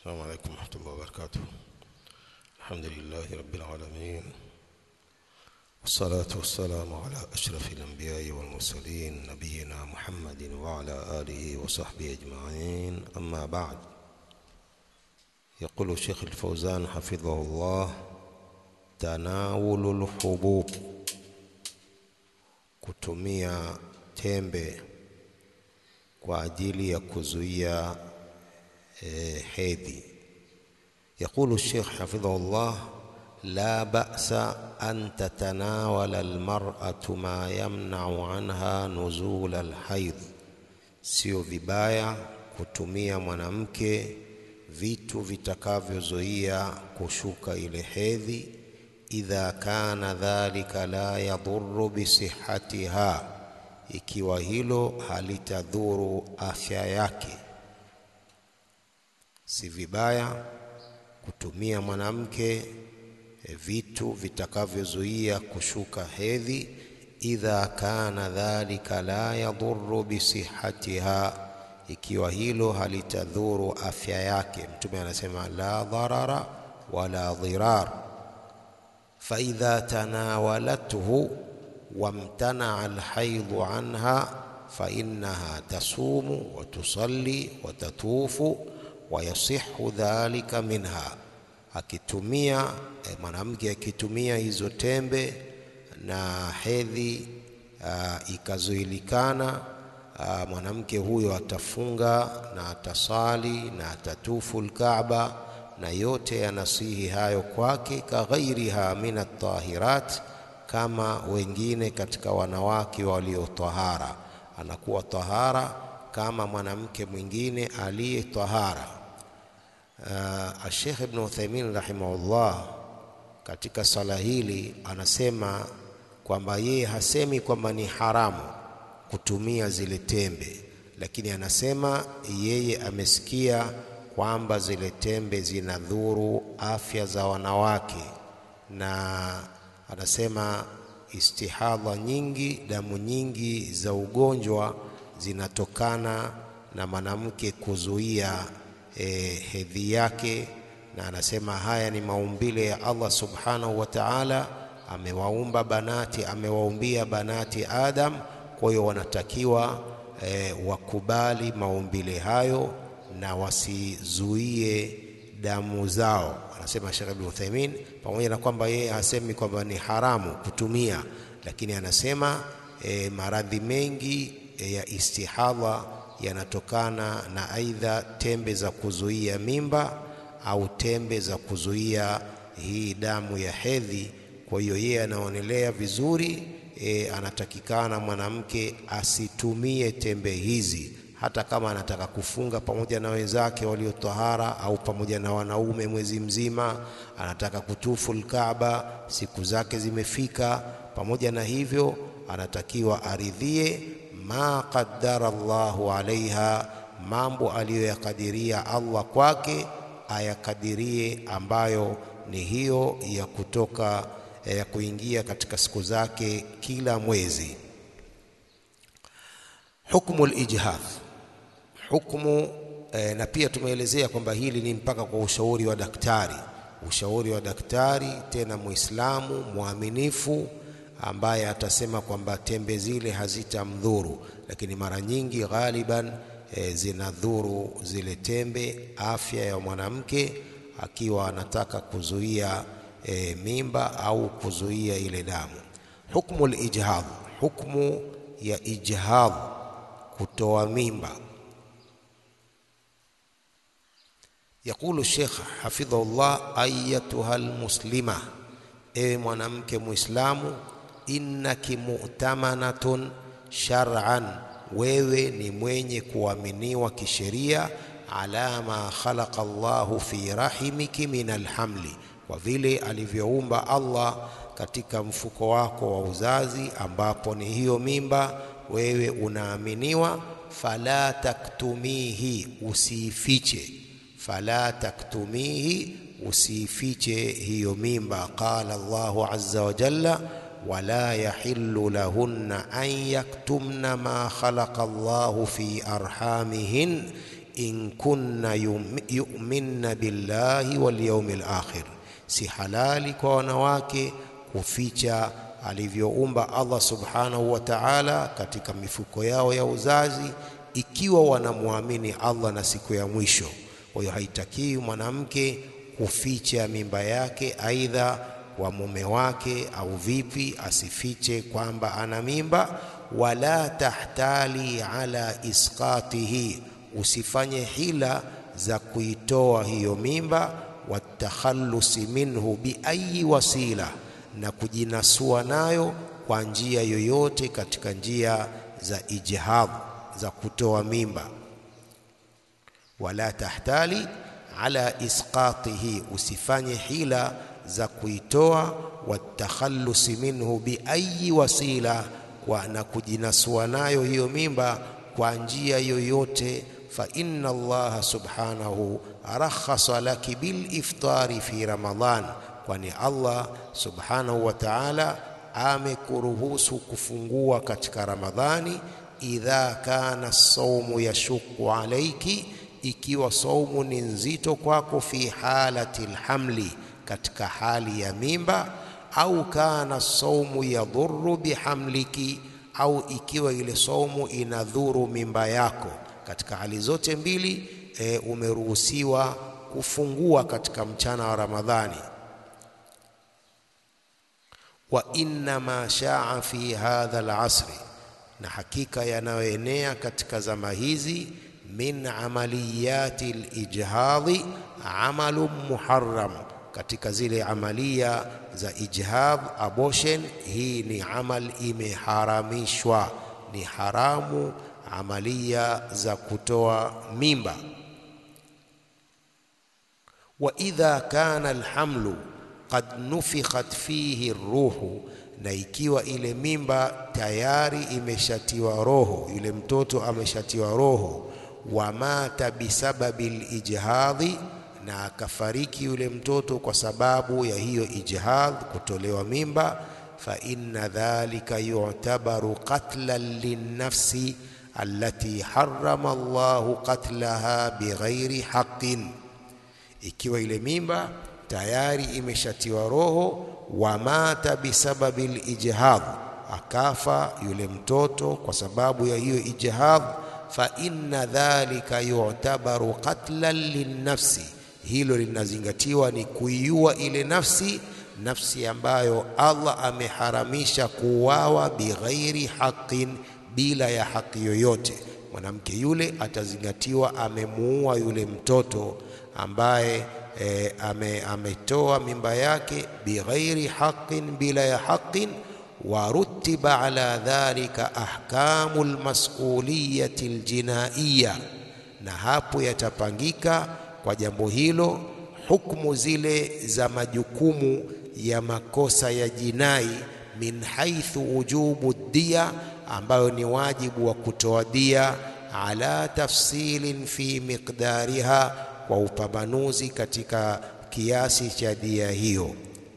السلام عليكم ورحمة الله وبركاته الحمد لله رب العالمين والصلاة والسلام على أشرف الأنبياء والمرسلين نبينا محمد وعلى آله وصحبه أجمعين أما بعد يقول الشيخ الفوزان حفظه الله تناول الحبوب kutumia tembe kwa ajili ya kuzuia eh, hedhi يقول الشيخ حفظه الله لا بأس أن تتناول المرأة ما يمنع عنها نزول الحيض sio vibaya kutumia mwanamke vitu vitakavyozuia kushuka ile hedhi idha kana dhalika la yadhuru bisihatiha ikiwa hilo halitadhuru afya yake si vibaya kutumia mwanamke e, vitu vitakavyozuia kushuka hedhi idha kana dhalika la yadhuru bisihatiha ikiwa hilo halitadhuru afya yake mtume anasema la dharara wala dhirar faidha tanawalathu wamtanaa alhaidhu anha fainnaha tasumu watusalli watatufu wayasihu dhalika minha akitumia eh, mwanamke akitumia hizo tembe na hedhi uh, ikazuilikana uh, mwanamke huyo atafunga na atasali na atatufu lkaaba na yote yanasihi hayo kwake kaghairiha min atahirat kama wengine katika wanawake waliotahara anakuwa tahara kama mwanamke mwingine aliye tahara uh, Sheikh Ibn Uthaymeen rahimahullah katika sala hili anasema kwamba yeye hasemi kwamba ni haramu kutumia zile tembe, lakini anasema yeye amesikia kwamba zile tembe zinadhuru afya za wanawake, na anasema istihadha nyingi, damu nyingi za ugonjwa zinatokana na mwanamke kuzuia e, hedhi yake, na anasema haya ni maumbile ya Allah subhanahu wa ta'ala. Amewaumba banati, amewaumbia banati Adam, kwa hiyo wanatakiwa e, wakubali maumbile hayo na wasizuie damu zao. Anasema Sheikh Ibn Uthaymeen, pamoja na kwamba yeye hasemi kwamba ni haramu kutumia, lakini anasema e, maradhi mengi e, ya istihadha yanatokana na aidha tembe za kuzuia mimba au tembe za kuzuia hii damu ya hedhi. Kwa hiyo yeye anaonelea vizuri e, anatakikana mwanamke asitumie tembe hizi hata kama anataka kufunga pamoja na wenzake waliotahara au pamoja na wanaume mwezi mzima, anataka kutufu Alkaaba, siku zake zimefika. Pamoja na hivyo, anatakiwa aridhie ma qaddara Allahu alaiha, mambo aliyoyakadiria Allah kwake ayakadirie, ambayo ni hiyo ya kutoka ya kuingia katika siku zake kila mwezi. Hukmu lijhadh hukumu eh, na pia tumeelezea kwamba hili ni mpaka kwa ushauri wa daktari, ushauri wa daktari, tena Muislamu mwaminifu ambaye atasema kwamba tembe zile hazitamdhuru, lakini mara nyingi ghaliban eh, zinadhuru zile tembe afya ya mwanamke akiwa anataka kuzuia eh, mimba au kuzuia ile damu. Hukmu lijhadh, hukmu ya ijhadh, kutoa mimba Yaqulu Sheikh hafidhahullah, ayatuha almuslima, ewe mwanamke Muislamu, innaki mu'tamanatun shar'an, wewe ni mwenye kuaminiwa kisheria, ala ma khalaqa Allahu fi rahimiki min alhamli, kwa vile alivyoumba Allah katika mfuko wako wa uzazi, ambapo ni hiyo mimba, wewe unaaminiwa. Fala taktumihi, usiifiche fala taktumihi, usifiche hiyo mimba. Qala Allahu azza wa jalla, wala yahillu lahunna an yaktumna ma khalaqa Allahu fi arhamihin in kunna yu'minna billahi wal yawmil akhir, si halali kwa wanawake kuficha alivyoumba Allah subhanahu wa ta'ala katika mifuko yao ya uzazi, ikiwa wanamwamini Allah na siku ya mwisho. Kwa hiyo haitakiwi mwanamke kuficha mimba yake, aidha kwa mume wake au vipi, asifiche kwamba ana mimba. Wala tahtali ala isqatihi, usifanye hila za kuitoa hiyo mimba. Watakhallusi minhu biayi wasila, na kujinasua nayo kwa njia yoyote katika njia za ijhad, za kutoa mimba. Wala tahtali ala isqatihi, usifanye hila za kuitoa. Watakhallusi minhu biayi wasila, kwa na kujinasua nayo hiyo mimba kwa njia yoyote. Fa inna Allaha subhanahu rakhasa laki bil iftari fi Ramadhan, kwani Allah subhanahu wa ta'ala amekuruhusu kufungua katika Ramadhani. Idha kana saumu yashuku alaiki, ikiwa saumu ni nzito kwako. Fi halati lhamli, katika hali ya mimba. Au kana saumu yadhuru bihamliki, au ikiwa ile saumu inadhuru mimba yako. Katika hali zote mbili e, umeruhusiwa kufungua katika mchana wa Ramadhani. Wa inna ma shaa fi hadha al-asri, na hakika yanayoenea katika zama hizi, min amaliyati al-ijhadhi amalu muharram, katika zile amalia za ijhadh abortion, hii ni amal imeharamishwa, ni haramu amalia za kutoa mimba. Wa idha kana alhamlu qad nufikhat fihi ruhu, na ikiwa ile mimba tayari imeshatiwa roho, yule mtoto ameshatiwa roho. Wa mata bisababi lijhadhi, na akafariki yule mtoto kwa sababu ya hiyo ijhadh, kutolewa mimba. Fa inna dhalika yu'tabaru qatlan linnafsi allati harrama Allahu qatlaha bighairi haqqin, ikiwa ile mimba tayari imeshatiwa roho. Wa mata bisababi lijhadh, akafa yule mtoto kwa sababu ya hiyo ijhadh. Fa inna dhalika yu'tabaru qatlan linnafsi, hilo linazingatiwa ni kuiua ile nafsi, nafsi ambayo Allah ameharamisha kuuawa bighairi haqqin bila ya haki yoyote. Mwanamke yule atazingatiwa amemuua yule mtoto ambaye e, ame, ametoa mimba yake bighairi haqqin, bila ya haqqin. Wa rutiba ala dhalika ahkamu lmasuliyati ljinaiya, na hapo yatapangika kwa jambo hilo hukumu zile za majukumu ya makosa ya jinai, min haithu wujubu dia ambayo ni wajibu wa kutoa dia, ala tafsilin fi miqdariha, kwa upambanuzi katika kiasi cha dia hiyo.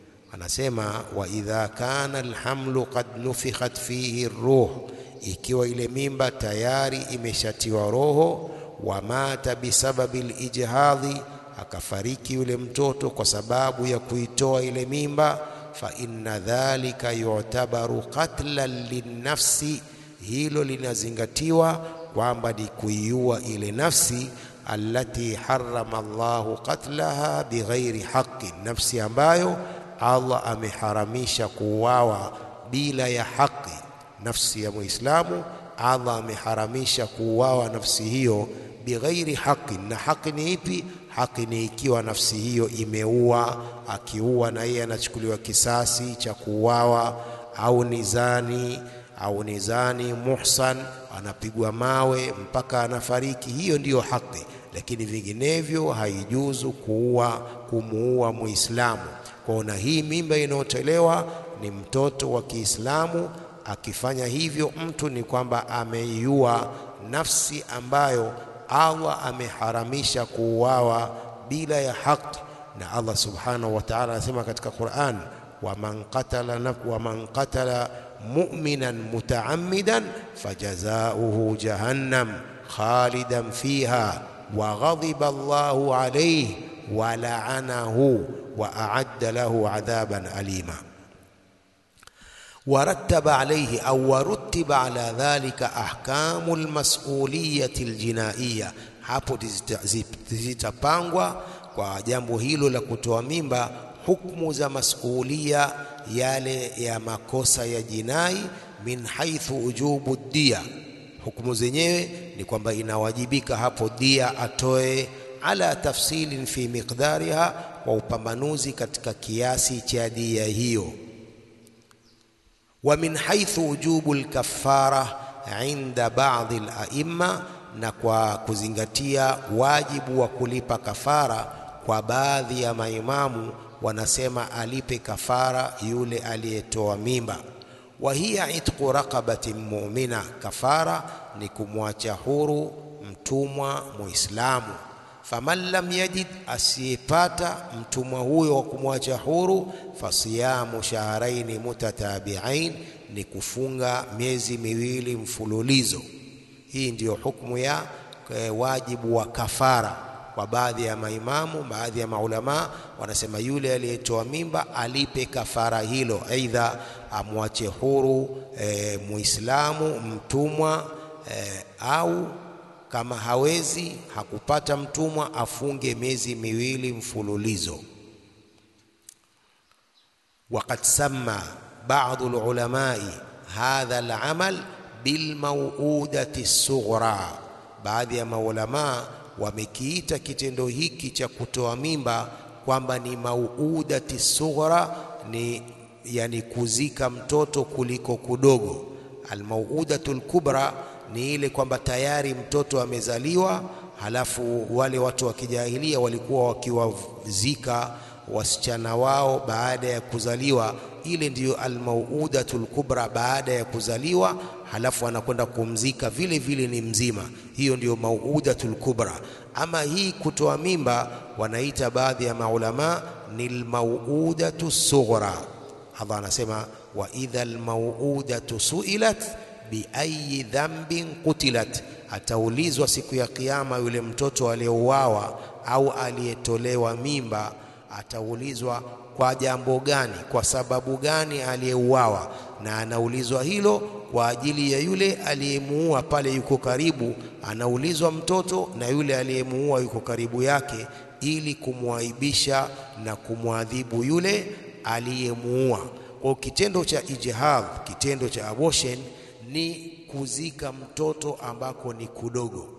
Anasema wa idha kana alhamlu qad nufikhat fihi ruh, ikiwa ile mimba tayari imeshatiwa roho. Wa mata bisababi lijhadhi, akafariki yule mtoto kwa sababu ya kuitoa ile mimba fa inna dhalika yu'tabaru qatlan linnafsi, hilo linazingatiwa kwamba ni kuiua ile nafsi. Allati harrama Allahu qatlaha bighairi haqqin, nafsi ambayo Allah ameharamisha kuuawa bila ya haki. Nafsi ya Muislamu Allah ameharamisha kuuawa nafsi hiyo bighairi haqqin. Na haki ni ipi? Haki ni ikiwa nafsi hiyo imeua, akiua na yeye anachukuliwa kisasi cha kuuawa, au ni zani au ni zani muhsan, anapigwa mawe mpaka anafariki. Hiyo ndiyo haki, lakini vinginevyo haijuzu kuua, kumuua Muislamu. Kwaona hii mimba inayotolewa ni mtoto wa Kiislamu. Akifanya hivyo mtu ni kwamba ameiua nafsi ambayo Allah ameharamisha kuuawa bila ya haki. Na Allah subhanahu wa ta'ala anasema katika Qur'an, waman qatala waman qatala mu'minan mutaammidan fajazauhu jahannam khalidan fiha wa ghadiba Allahu alayhi wa la'anahu wa a'adda lahu adhaban alima ورتب عليه أو ورتب على ذلك أحكام المسؤولية الجنائية hapo zitapangwa kwa jambo hilo la kutoa mimba hukumu za masulia yale ya makosa ya jinai min haithu ujubu dia hukumu zenyewe ni kwamba inawajibika hapo dia atoe ala tafsilin fi miqdariha kwa upambanuzi katika kiasi cha dia hiyo wa min haithu ujubu lkafara inda baadhi laimma na kwa kuzingatia wajibu wa kulipa kafara kwa baadhi ya maimamu wanasema alipe kafara yule aliyetoa mimba wa hiya itqu raqabatin mu'mina kafara ni kumwacha huru mtumwa muislamu faman lam yajid asiyepata mtumwa huyo wa kumwacha huru fasiyamu shahraini mutatabi'ain ni kufunga miezi miwili mfululizo hii ndiyo hukumu ya e, wajibu wa kafara kwa baadhi ya maimamu baadhi ya maulama wanasema yule aliyetoa mimba alipe kafara hilo aidha amwache huru e, muislamu mtumwa e, au kama hawezi hakupata mtumwa afunge miezi miwili mfululizo وقد سمى بعض العلماء هذا العمل بالموؤودة الصغرى baadhi ya maulamaa wamekiita kitendo hiki cha kutoa mimba kwamba ni mauudati sughra ni yani kuzika mtoto kuliko kudogo almauudatu lkubra ni ile kwamba tayari mtoto amezaliwa halafu wale watu wa kijahilia walikuwa wakiwazika wasichana wao baada ya kuzaliwa ile ndiyo almauudatul kubra baada ya kuzaliwa halafu anakwenda kumzika vile vile ni mzima hiyo ndiyo mauudatul kubra ama hii kutoa mimba wanaita baadhi ya maulama ni almauudatu sughra Allah anasema wa idha almauudatu suilat biayi dhanbin qutilat ataulizwa siku ya kiyama yule mtoto aliyeuawa au aliyetolewa mimba ataulizwa kwa jambo gani, kwa sababu gani aliyeuawa, na anaulizwa hilo kwa ajili ya yule aliyemuua pale yuko karibu, anaulizwa mtoto na yule aliyemuua yuko karibu yake, ili kumwaibisha na kumwadhibu yule aliyemuua. Kwa kitendo cha ijihad, kitendo cha abortion ni kuzika mtoto ambako ni kudogo.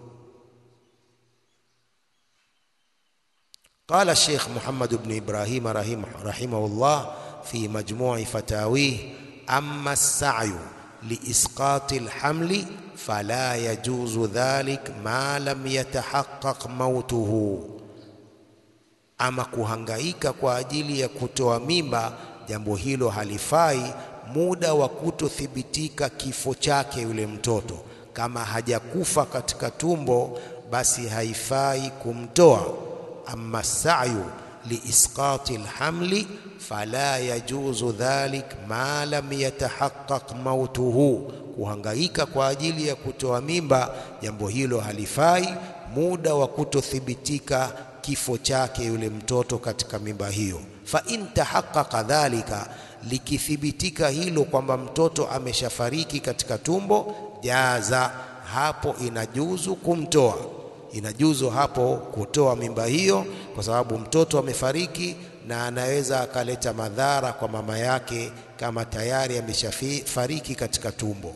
قال الشيخ محمد بن إبراهيم رحمه, رحمه الله في مجموع فتاويه أما السعي لإسقاط الحمل فلا يجوز ذلك ما لم يتحقق موته ama kuhangaika kwa ajili ya kutoa mimba, jambo hilo halifai muda wa kutothibitika kifo chake yule mtoto. Kama hajakufa katika tumbo, basi haifai kumtoa. Amma sayu liisqati lhamli fala yajuzu dhalik ma lam yatahaqqaq mautuhu, kuhangaika kwa ajili ya kutoa mimba, jambo hilo halifai muda wa kutothibitika kifo chake yule mtoto katika mimba hiyo. Fa in tahaqqaqa dhalika, likithibitika hilo kwamba mtoto ameshafariki katika tumbo, jaza, hapo inajuzu kumtoa, inajuzu hapo kutoa mimba hiyo, kwa sababu mtoto amefariki na anaweza akaleta madhara kwa mama yake kama tayari ameshafariki katika tumbo.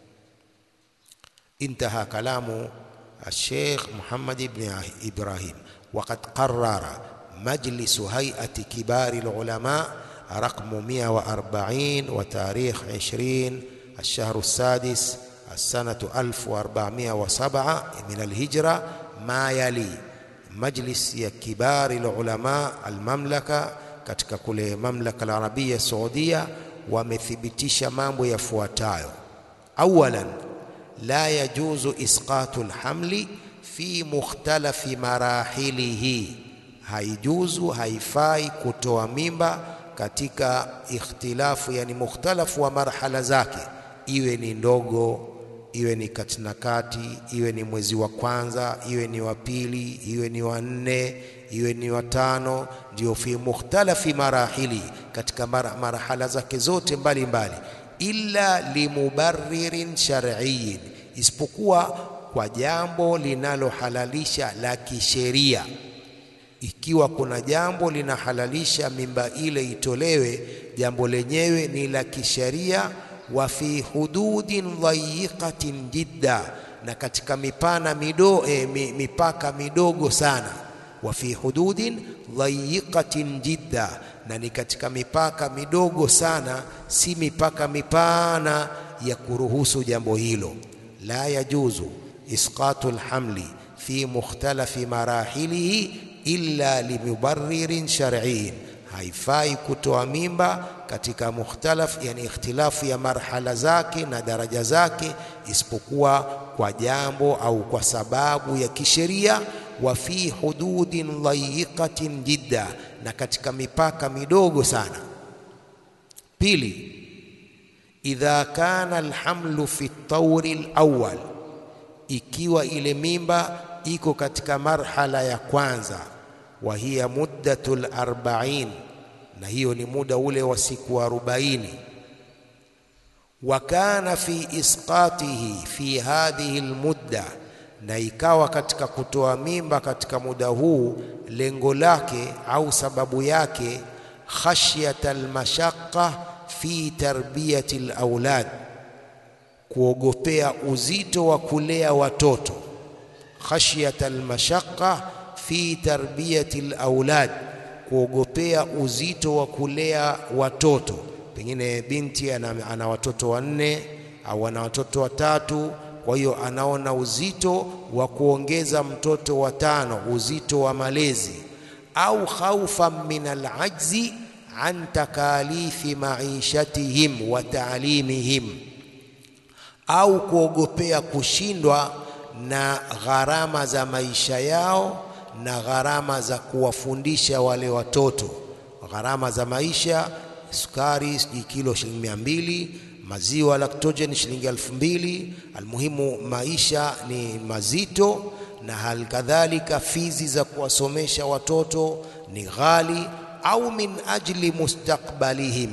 Intaha kalamu Sheikh Muhammad ibn Ibrahim. وقد قرر مجلس هيئة كبار العلماء رقم 140 وتاريخ 20 الشهر السادس السنة 1407 من الهجرة ما يلي مجلس يا كبار العلماء المملكة katika kule mamlaka al-arabia saudia wamethibitisha mambo yafuatayo awalan la yajuzu isqatu al-hamli fi mukhtalafi marahilihi, haijuzu haifai kutoa mimba katika ikhtilafu, yani mukhtalafu wa marhala zake, iwe ni ndogo iwe ni kati na kati, iwe ni mwezi wa kwanza, iwe ni wa pili, iwe ni wa nne, iwe ni wa tano, ndio fi mukhtalafi marahili, katika mara, marahala zake zote mbalimbali, illa limubarririn shar'iyyin, isipokuwa kwa jambo linalohalalisha la kisheria. Ikiwa kuna jambo linahalalisha mimba ile itolewe, jambo lenyewe ni la kisheria wa fi hududin dhayiqatin jidda, na katika mipana mido, eh, mipaka midogo sana. Wa fi hududin dhayiqatin jidda, na ni katika mipaka midogo sana, si mipaka mipana ya kuruhusu jambo hilo. La yajuzu isqatu lhamli fi mukhtalafi marahilihi illa limubarririn shar'iyyin haifai kutoa mimba katika mukhtalaf, yani ikhtilafu ya marhala zake na daraja zake, isipokuwa kwa jambo au kwa sababu ya kisheria. Wa fi hududin dhayiqatin jidda, na katika mipaka midogo sana. Pili, idha kana alhamlu fi tauri alawwal, ikiwa ile mimba iko katika marhala ya kwanza wa hiya muddatul arba'in, na hiyo ni muda ule wa siku arobaini. Wa kana fi isqatihi fi hadhihi almudda, na ikawa katika kutoa mimba katika muda huu lengo lake au sababu yake khashyata almashaqqa fi tarbiyati alawlad, kuogopea uzito wa kulea watoto. Khashyata almashaqqa fi tarbiyati alawlad, kuogopea uzito wa kulea watoto. Pengine binti ana, ana watoto wanne au ana watoto watatu, kwa hiyo anaona uzito wa kuongeza mtoto wa tano, uzito wa malezi, au khaufan min alajzi an takalifi maishatihim wa taalimihim, au kuogopea kushindwa na gharama za maisha yao na gharama za kuwafundisha wale watoto, gharama za maisha, sukari sijui kilo shilingi mia mbili, maziwa lactogen shilingi elfu mbili. Almuhimu, maisha ni mazito, na hal kadhalika fizi za kuwasomesha watoto ni ghali, au min ajli mustakbalihim,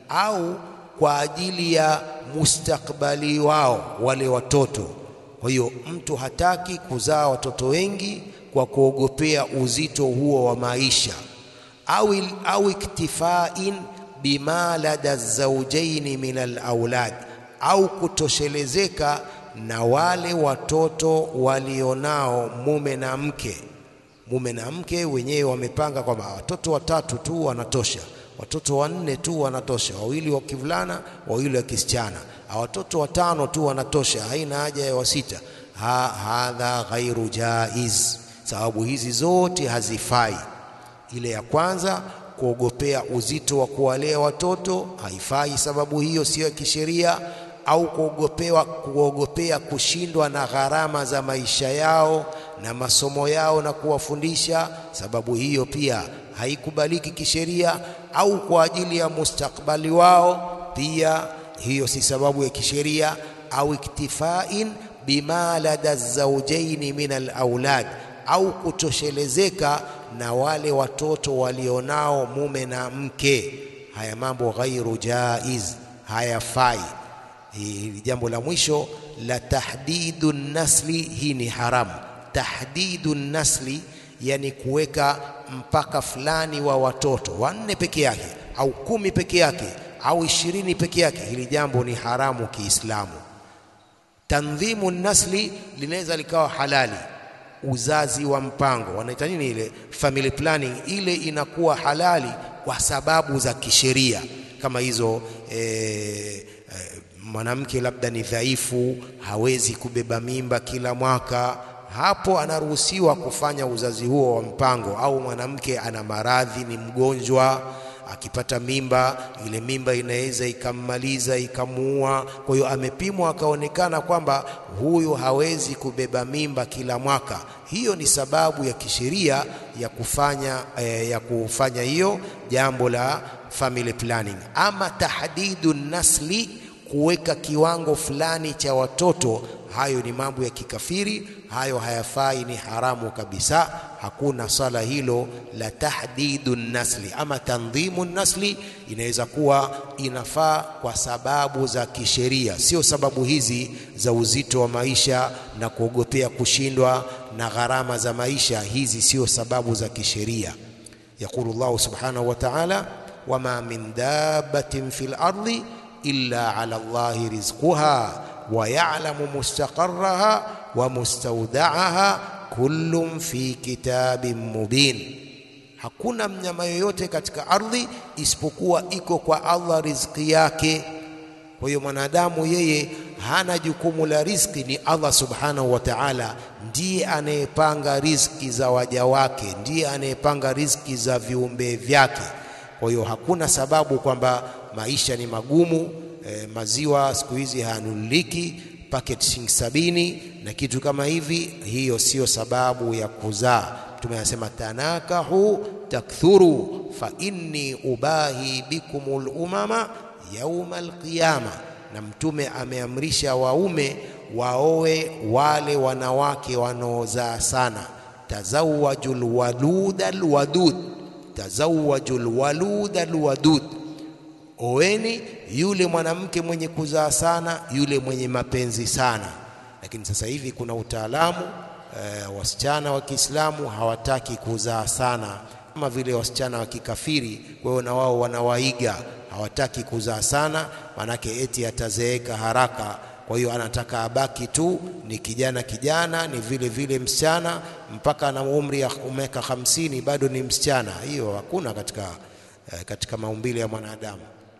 au kwa ajili ya mustakbali wao wale watoto. Kwa hiyo mtu hataki kuzaa watoto wengi kwa kuogopea uzito huo wa maisha, au, au iktifain bima lada zaujaini min alaulad, au kutoshelezeka na wale watoto walionao mume na mke. Mume na mke wenyewe wamepanga kwamba watoto watatu tu wanatosha, watoto wanne tu wanatosha, wawili wa kivulana, wawili wa kisichana, watoto watano tu wanatosha, haina haja ya wasita. Ha, hadha ghairu jaiz Sababu hizi zote hazifai. Ile ya kwanza kuogopea uzito wa kuwalea watoto haifai, sababu hiyo siyo ya kisheria, au kuogopewa kuogopea kushindwa na gharama za maisha yao na masomo yao na kuwafundisha, sababu hiyo pia haikubaliki kisheria, au kwa ajili ya mustakbali wao, pia hiyo si sababu ya kisheria, au iktifain bima lada zaujaini min alaulad au kutoshelezeka na wale watoto walionao mume na mke. Haya mambo ghairu jaiz, hayafai. Hili jambo la mwisho la tahdidu nasli, hii ni haramu. Tahdidu nasli, yani kuweka mpaka fulani wa watoto wanne peke yake au kumi peke yake au ishirini peke yake, hili jambo ni haramu Kiislamu. Tandhimu nasli linaweza likawa halali uzazi wa mpango wanaita nini ile family planning, ile inakuwa halali kwa sababu za kisheria kama hizo. E, e, mwanamke labda ni dhaifu, hawezi kubeba mimba kila mwaka, hapo anaruhusiwa kufanya uzazi huo wa mpango. Au mwanamke ana maradhi, ni mgonjwa, akipata mimba, ile mimba inaweza ikammaliza ikamuua. Kwa hiyo amepimwa, akaonekana kwamba huyu hawezi kubeba mimba kila mwaka. Hiyo ni sababu ya kisheria ya kufanya eh, ya kufanya hiyo jambo la family planning. Ama tahdidu nasli, kuweka kiwango fulani cha watoto hayo ni mambo ya kikafiri, hayo hayafai, ni haramu kabisa. Hakuna sala hilo la tahdidu nasli ama tandhimu nasli, inaweza kuwa inafaa kwa sababu za kisheria, sio sababu hizi za uzito wa maisha na kuogopea kushindwa na gharama za maisha. Hizi sio sababu za kisheria. Yaqulu Allahu subhanahu wa ta'ala, wama min dabbatin fil ardi illa ala Allahi rizquha wa ya'lamu mustaqarraha wa mustawda'aha kullun fi kitabin mubin, hakuna mnyama yoyote katika ardhi isipokuwa iko kwa Allah riziki yake. Kwa hiyo mwanadamu yeye hana jukumu la riziki, ni Allah subhanahu wa ta'ala ndiye anayepanga riziki za waja wake, ndiye anayepanga riziki za viumbe vyake. Kwa hiyo hakuna sababu kwamba maisha ni magumu. E, maziwa siku hizi hayanunuliki paketi shilingi sabini na kitu kama hivi, hiyo siyo sababu ya kuzaa. Mtume anasema tanakahu takthuru fa inni ubahi bikumul umama yauma alqiyama, na Mtume ameamrisha waume waoe wale wanawake wanaozaa sana. Tazawwajul waluda alwadud, tazawwajul waluda alwadud Oweni yule mwanamke mwenye kuzaa sana, yule mwenye mapenzi sana. Lakini sasa hivi kuna utaalamu e, wasichana wa Kiislamu hawataki kuzaa sana kama vile wasichana wa kikafiri. Kwa hiyo na wao wanawaiga, hawataki kuzaa sana, manake eti atazeeka haraka. Kwa hiyo anataka abaki tu ni kijana kijana, ni vile vile msichana mpaka ana umri ya miaka hamsini bado ni msichana. Hiyo hakuna katika, e, katika maumbile ya mwanadamu.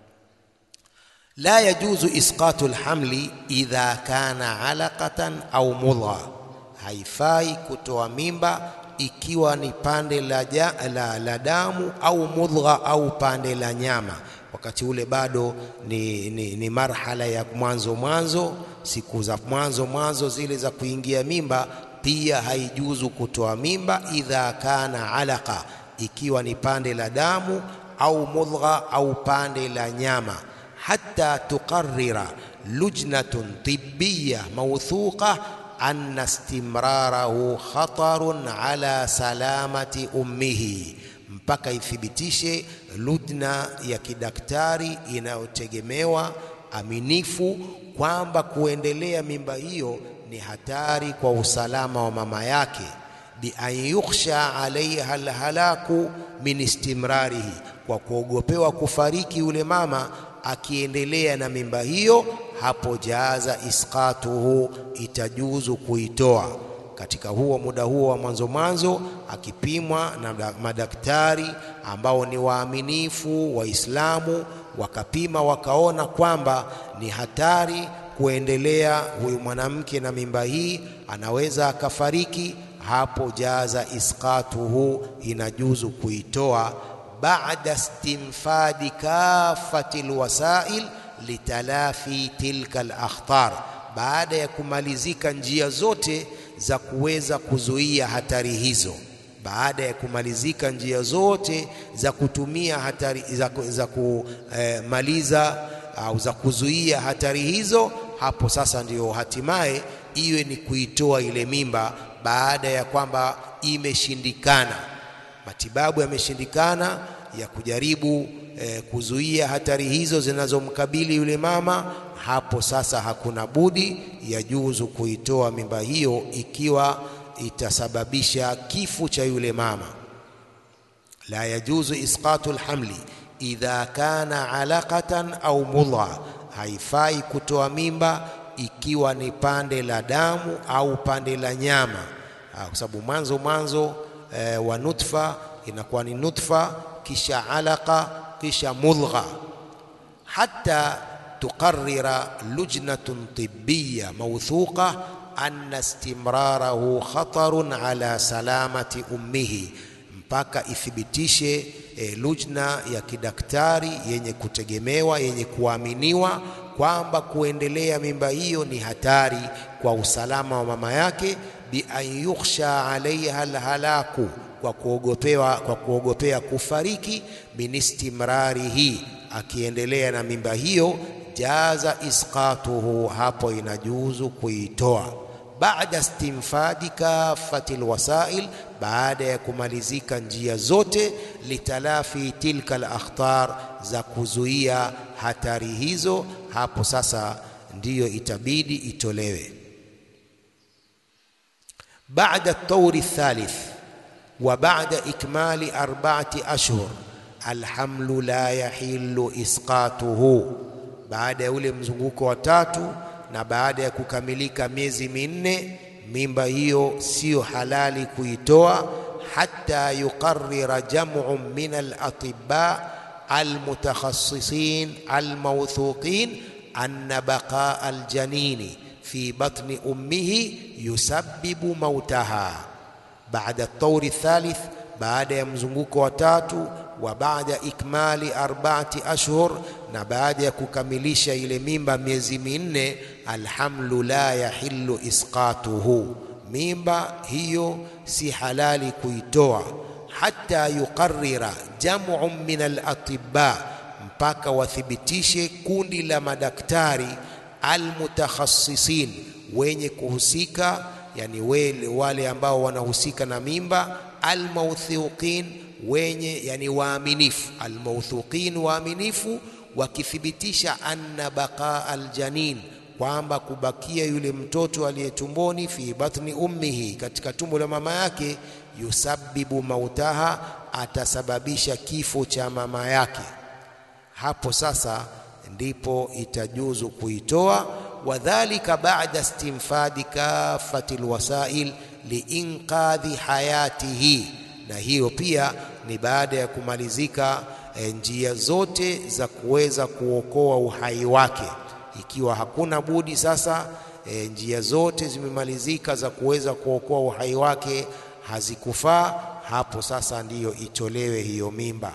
La yajuzu isqatu lhamli idha kana alaqatan au mudha, haifai kutoa mimba ikiwa ni pande la, ja, la, la damu au mudgha au pande la nyama, wakati ule bado ni, ni, ni marhala ya mwanzo mwanzo, siku za mwanzo mwanzo zile za kuingia mimba, pia haijuzu kutoa mimba idha kana alaqa, ikiwa ni pande la damu au mudgha au pande la nyama hatta tuqarrira lujnatun tibbiya mawthuqa anna istimrarahu khatarun ala salamati ummihi, mpaka ithibitishe lujna ya kidaktari inayotegemewa aminifu kwamba kuendelea mimba hiyo ni hatari kwa usalama wa mama yake, bi an yukhsha alaiha alhalaku min istimrarihi, kwa kuogopewa kufariki yule mama akiendelea na mimba hiyo, hapo jaaza isqatuhu, itajuzu kuitoa katika huo muda huo wa mwanzo mwanzo, akipimwa na madaktari ambao ni waaminifu Waislamu, wakapima wakaona kwamba ni hatari kuendelea huyu mwanamke na mimba hii, anaweza akafariki, hapo jaza isqatuhu, inajuzu kuitoa baada istinfadi kafati alwasail litalafi tilka alakhtar, baada ya kumalizika njia zote za kuweza kuzuia hatari hizo. Baada ya kumalizika njia zote za kutumia hatari za, za kumaliza au za kuzuia hatari hizo, hapo sasa ndiyo hatimaye iwe ni kuitoa ile mimba, baada ya kwamba imeshindikana matibabu yameshindikana ya kujaribu eh, kuzuia hatari hizo zinazomkabili yule mama, hapo sasa hakuna budi yajuzu kuitoa mimba hiyo ikiwa itasababisha kifo cha yule mama. La yajuzu isqatu alhamli idha kana alaqatan au mudha, haifai kutoa mimba ikiwa ni pande la damu au pande la nyama, kwa sababu mwanzo mwanzo E, wa nutfa inakuwa ni nutfa, kisha alaqa, kisha mudgha. Hatta tuqarrira lujnatun tibbiya mawthuqa anna istimrarahu khatarun ala salamati ummihi, mpaka ithibitishe e, lujna ya kidaktari yenye kutegemewa yenye kuaminiwa kwamba kuendelea mimba hiyo ni hatari kwa usalama wa mama yake bi an yukhsha alaiha alhalaku, kwa kuogopewa kwa kuogopea kufariki, min istimrarihi, akiendelea na mimba hiyo, jaza isqatuhu, hapo inajuzu kuitoa baada istinfadi kafati lwasail, baada ya kumalizika njia zote, litalafi tilka alakhtar, za kuzuia hatari hizo, hapo sasa ndiyo itabidi itolewe. Baada tauri thalith wa baada ikmali arba'ati ashhur alhamlu la yahillu isqatuhu, baada ya ule mzunguko wa tatu na baada ya kukamilika miezi minne, mimba hiyo siyo halali kuitoa, hatta yuqarrira jam'un min al-atibba al-mutakhassisin al-mawthuqin anna baqaa al-janini fi batni ummihi yusabbibu mautaha. Baada at-tawri thalith, baada ya mzunguko wa tatu wa baada ikmali arba'ati ashhur, na baada ya kukamilisha ile mimba miezi minne, alhamlu la yahillu isqatuhu, mimba hiyo si halali kuitoa, hatta yuqarrira jam'un min al-atibba, mpaka wathibitishe kundi la madaktari almutakhassisin, wenye kuhusika, yani wale, wale ambao wanahusika na mimba, almawthuqin wenye yani waaminifu, almawthuqin waaminifu, wakithibitisha anna baqa aljanin, kwamba kubakia yule mtoto aliyetumboni, fi batni ummihi, katika tumbo la mama yake, yusabbibu mautaha, atasababisha kifo cha mama yake. Hapo sasa ndipo itajuzu kuitoa. Wadhalika ba'da istinfadi kafati alwasail liinqadhi hayatihi na hiyo pia ni baada ya kumalizika e, njia zote za kuweza kuokoa uhai wake. Ikiwa hakuna budi sasa, e, njia zote zimemalizika za kuweza kuokoa uhai wake hazikufaa, hapo sasa ndiyo itolewe hiyo mimba.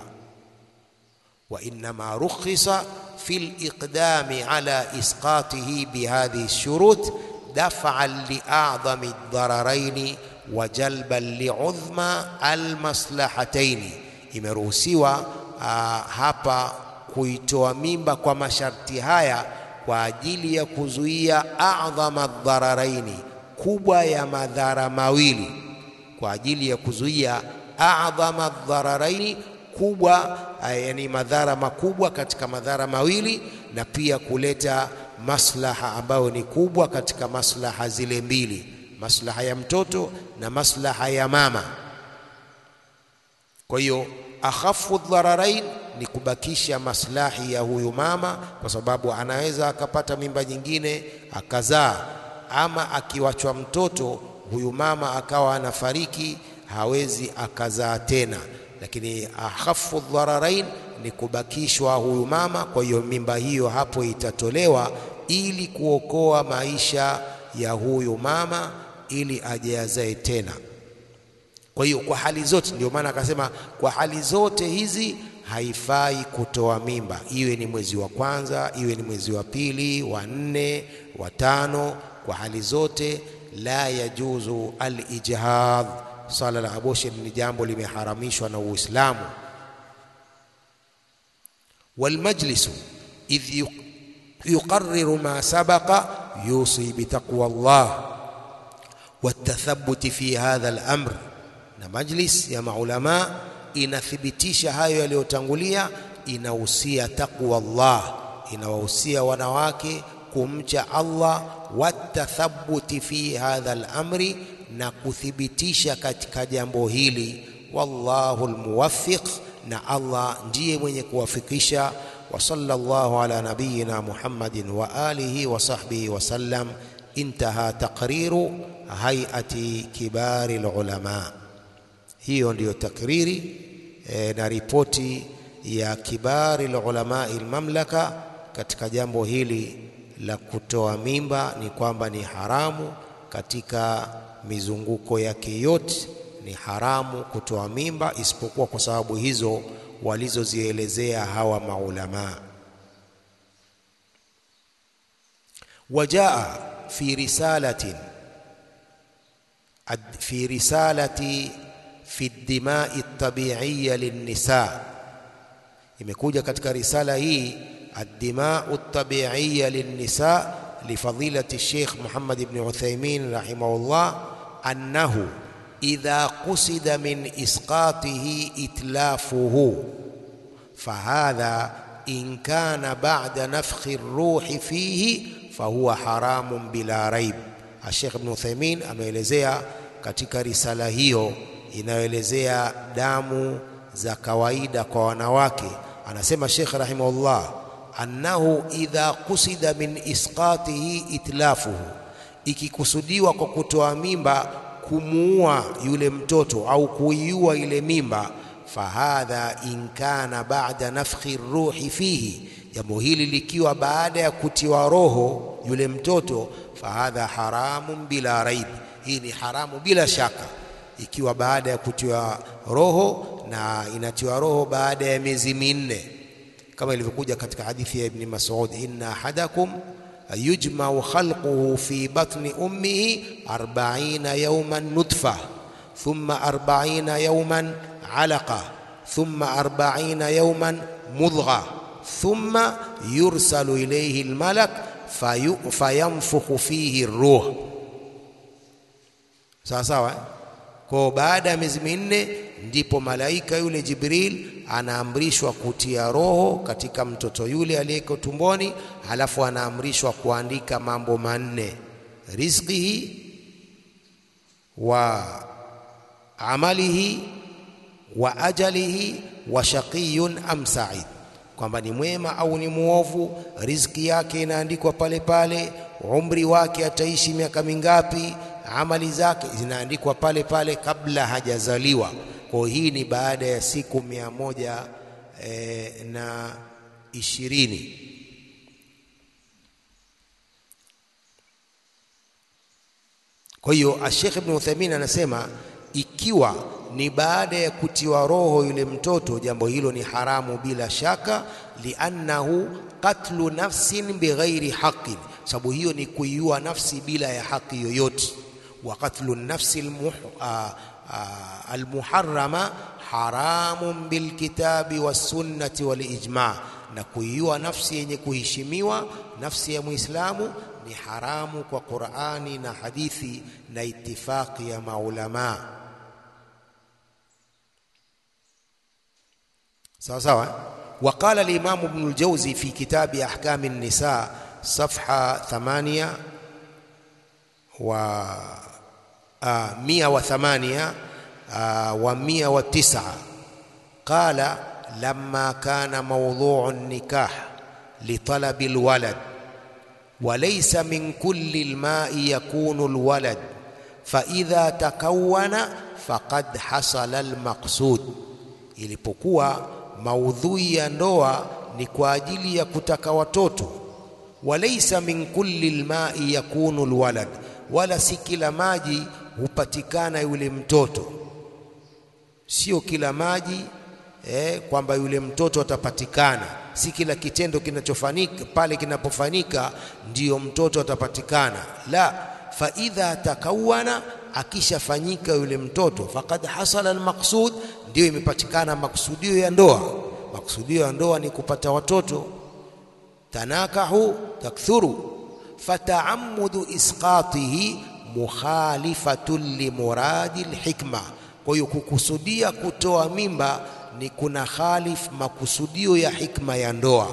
wa innama rukhisa fi liqdami ala isqatihi bihadhihi shurut daf'an li'adhami ad-dararaini wa jalban liudhma almaslahataini, imeruhusiwa hapa kuitoa mimba kwa masharti haya kwa ajili ya kuzuia adhama dhararaini, kubwa ya madhara mawili, kwa ajili ya kuzuia adhama dhararaini, kubwa yani madhara makubwa katika madhara mawili, na pia kuleta maslaha ambayo ni kubwa katika maslaha zile mbili maslaha ya mtoto na maslaha ya mama. Kwa hiyo akhafu dhararain ni kubakisha maslahi ya huyu mama, kwa sababu anaweza akapata mimba nyingine akazaa, ama akiwachwa mtoto huyu mama akawa anafariki, hawezi akazaa tena. Lakini akhafu dhararain ni kubakishwa huyu mama. Kwa hiyo mimba hiyo hapo itatolewa ili kuokoa maisha ya huyu mama ili aje azae tena. Kwa hiyo kwa hali zote, ndio maana akasema kwa hali zote hizi haifai kutoa mimba, iwe ni mwezi wa kwanza, iwe ni mwezi wa pili, wa nne, wa tano. Kwa hali zote la yajuzu al-ijhad. Swala la abortion ni jambo limeharamishwa na Uislamu. Walmajlisu idh yuqarriru ma sabaqa yusi bitaqwa Allah watathabuti fi hadha al-amr, na majlis ya maulama inathibitisha hayo yaliyotangulia, inahusia taqwa Allah, inawahusia wanawake kumcha Allah, watathabuti fi hadha al-amri, na kuthibitisha katika jambo hili. Wallahu almuwaffiq, na Allah ndiye mwenye kuwafikisha. Wa sallallahu ala nabiyyina Muhammadin wa alihi wa sahbihi wa sallam. Intaha taqriru hayati kibari ulama. Hiyo ndiyo takriri e, na ripoti ya kibari ulama almamlaka katika jambo hili la kutoa mimba ni kwamba ni haramu katika mizunguko yake yote, ni haramu kutoa mimba isipokuwa kwa sababu hizo walizozielezea hawa maulamaa. Wajaa fi risalatin fi risalati fi dimai tabiiya linnisa, imekuja katika risala hii الدماء الطبيعية للنساء لفضيلة الشيخ محمد بن عثيمين رحمه الله أنه إذا قصد من إسقاطه إتلافه فهذا إن كان بعد نفخ الروح فيه fahuwa haramun bila raib. Sheikh Ibn Uthaymeen ameelezea katika risala hiyo inayoelezea damu za kawaida kwa wanawake, anasema Sheikh rahimahullah, annahu idha qusida min isqatihi itlafuhu, ikikusudiwa kwa kutoa mimba kumuua yule mtoto au kuiua ile mimba, fahadha in kana ba'da nafkhi ruhi fihi jambo hili likiwa baada ya kutiwa roho yule mtoto, fahadha haramun bila raib, hii ni haramu bila shaka, ikiwa baada ya kutiwa roho na inatiwa roho baada ya miezi minne, kama ilivyokuja katika hadithi ya Ibni Mas'ud, inna ahadakum yujmau khalquhu fi batni ummihi arba'ina yawman nutfa thumma arba'ina yawman alaqa thumma arba'ina yawman mudgha thumma yursalu ilayhi almalak fayanfukhu fihi ruh. Sawa sawa. Kwa baada ya miezi minne ndipo malaika yule Jibril anaamrishwa kutia roho katika mtoto yule aliyeko tumboni, halafu anaamrishwa kuandika mambo manne: rizqihi wa amalihi wa ajalihi wa shaqiyun am sa'id kwamba ni mwema au ni muovu. Riziki yake inaandikwa pale pale, umri wake ataishi miaka mingapi, amali zake zinaandikwa pale pale kabla hajazaliwa. Kwa hii ni baada ya siku mia moja e, na ishirini. Kwa hiyo Sheikh Ibn Uthaymeen anasema ikiwa ni baada ya kutiwa roho yule mtoto, jambo hilo ni haramu bila shaka, liannahu qatlu nafsin bighairi haqqin, sababu hiyo ni kuiua nafsi bila ya haki yoyote. Wa qatlu nafsi almuharrama haramun bilkitabi wassunnati walijma, na kuiua nafsi yenye kuheshimiwa, nafsi ya Muislamu ni haramu kwa Qur'ani na hadithi na itifaqi ya maulamaa. sawa sawa. Waqala al-Imam Ibn al-Jawzi fi kitabi ahkam an-nisa safha 8 wa mia wa thamania wa mia wa tisa qala lamma kana mawdhu'u an-nikah litalabi al-walad وليس من كل الماء يكون الولد فإذا تكون فقد حصل المقصود ilipokuwa maudhui ya ndoa ni kwa ajili ya kutaka watoto. Walaisa min kulli lmai yakunu lwalad, wala si kila maji hupatikana yule mtoto. Sio kila maji eh, kwamba yule mtoto atapatikana. Si kila kitendo kinachofanyika pale kinapofanyika ndiyo mtoto atapatikana. La, fa idha takawana, akishafanyika yule mtoto, faqad hasala almaqsud, ndiyo imepatikana maksudio ya ndoa. Maksudio ya ndoa ni kupata watoto. Tanakahu takthuru, fataamudu isqatihi mukhalifatun limuradi lhikma. Kwa hiyo kukusudia kutoa mimba ni kuna khalif makusudio ya hikma ya ndoa,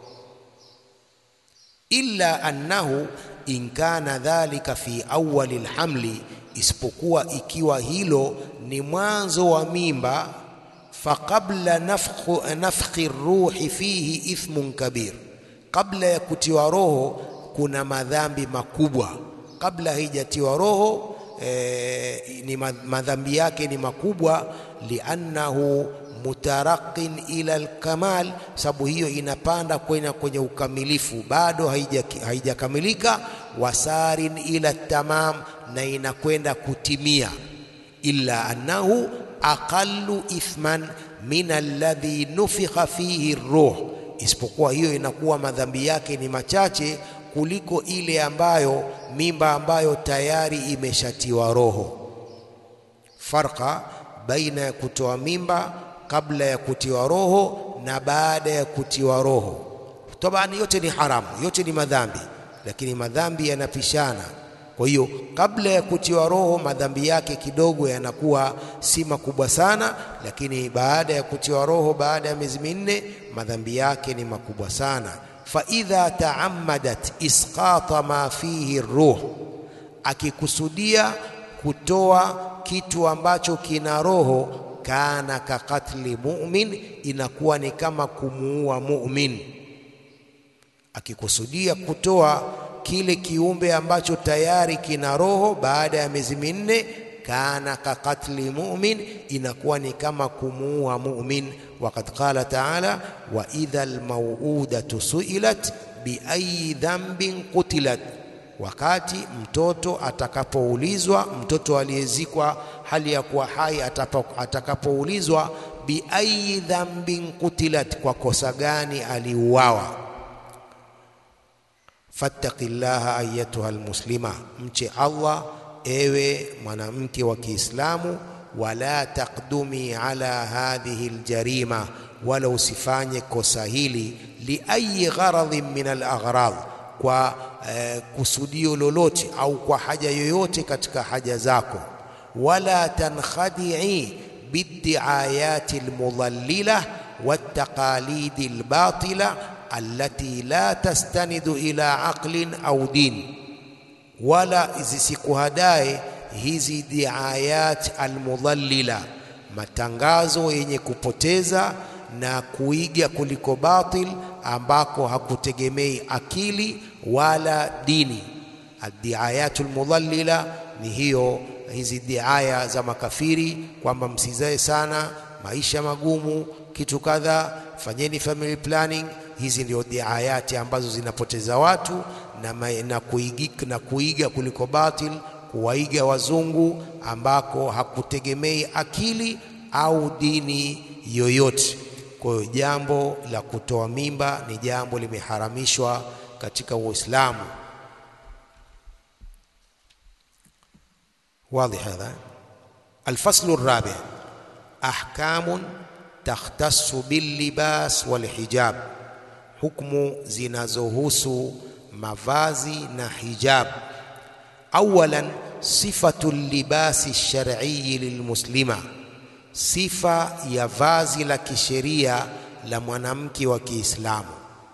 illa annahu in kana dhalika fi awali lhamli, isipokuwa ikiwa hilo ni mwanzo wa mimba, faqabla nafkhi ruhi fihi ithmun kabir, kabla ya kutiwa roho kuna madhambi makubwa. Kabla haijatiwa roho e, ni madhambi yake ni makubwa, liannahu mutaraqin ila alkamal, sababu hiyo inapanda kwenda kwenye ukamilifu, bado haijakamilika. Wasarin ila tamam, na inakwenda kutimia. Illa annahu aqallu ithman min alladhi nufikha fihi ruh, isipokuwa hiyo inakuwa madhambi yake ni machache kuliko ile ambayo mimba ambayo tayari imeshatiwa roho. Farqa baina ya kutoa mimba kabla ya kutiwa roho na baada ya kutiwa roho. tabani yote ni haramu, yote ni madhambi, lakini madhambi yanapishana. Kwa hiyo kabla ya kutiwa roho madhambi yake kidogo yanakuwa si makubwa sana, lakini baada ya kutiwa roho, baada ya miezi minne, madhambi yake ni makubwa sana. fa idha taammadat isqata ma fihi ruh, akikusudia kutoa kitu ambacho kina roho, kana ka katli mu'min, inakuwa ni kama kumuua mu'min. Akikusudia kutoa kile kiumbe ambacho tayari kina roho baada ya miezi minne, kana ka katli mu'min, inakuwa ni kama kumuua mu'min. Waqad qala ta'ala, wa idha almauudatu su'ilat bi ayi dhanbin qutilat Wakati mtoto atakapoulizwa, mtoto aliyezikwa hali ya kuwa hai atakapoulizwa, bi ayi dhambin kutilat, kwa kosa gani aliuawa. Fattaqillaha ayatuha almuslima, mche Allah ewe mwanamke wa Kiislamu. Wala taqdumi ala hadhihi aljarima, wala usifanye kosa hili li ayi gharadhin min alaghrad kwa eh, kusudio lolote au kwa haja yoyote katika haja zako. Wala tankhadii biddiayati almudallila wattaqalidi albatila allati la tastanidu ila aqlin au din, wala zisikuhadae hizi diayat almudallila, matangazo yenye kupoteza na kuiga kuliko batil ambako hakutegemei akili wala dini. Addiayatul mudallila ni hiyo, hizi diaya za makafiri kwamba msizae sana, maisha magumu, kitu kadha, fanyeni family planning. Hizi ndio diayati ambazo zinapoteza watu na, na, kuiga, na kuiga kuliko batil, kuwaiga wazungu ambako hakutegemei akili au dini yoyote. Kwa hiyo jambo la kutoa mimba ni jambo limeharamishwa katika Uislamu. Wadhi hadha. Alfaslu rabi, ahkamun takhtassu billibas walhijab, hukmu zinazohusu mavazi na hijab. Awalan, sifatu libasi shar'i lilmuslima sifa ya vazi la kisheria la mwanamke wa Kiislamu.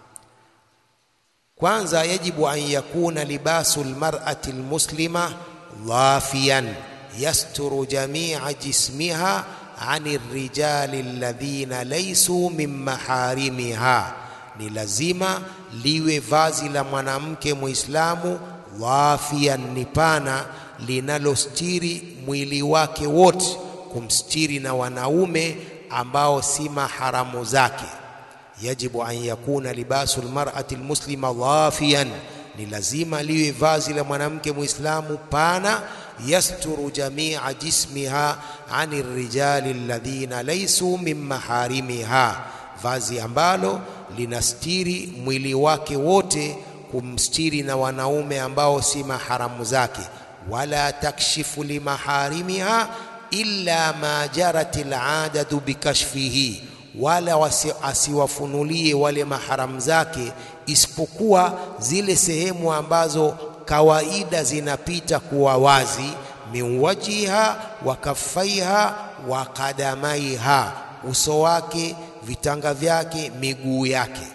Kwanza, yajibu an yakuna libasu lmar'ati lmuslima dhafiyan yasturu jamia jismiha ani rijali alladhina laysu min maharimiha, ni lazima liwe vazi la mwanamke Muislamu dhafiyan, ni pana, linalostiri mwili wake wote kumstiri na wanaume ambao si maharamu zake. Yajibu an yakuna libasu lmar'ati lmuslima dhafiyan, ni lazima liwe vazi la mwanamke muislamu pana, yasturu jamia jismiha ani rijali alladhina laysu min maharimiha, vazi ambalo linastiri mwili wake wote kumstiri na wanaume ambao si maharamu zake. Wala takshifu limaharimiha illa ma jarat aladatu bikashfihi, wala asiwafunulie wale maharamu zake isipokuwa zile sehemu ambazo kawaida zinapita kuwa wazi, min wajiha wa kaffaiha wa kadamaiha, uso wake, vitanga vyake, miguu yake.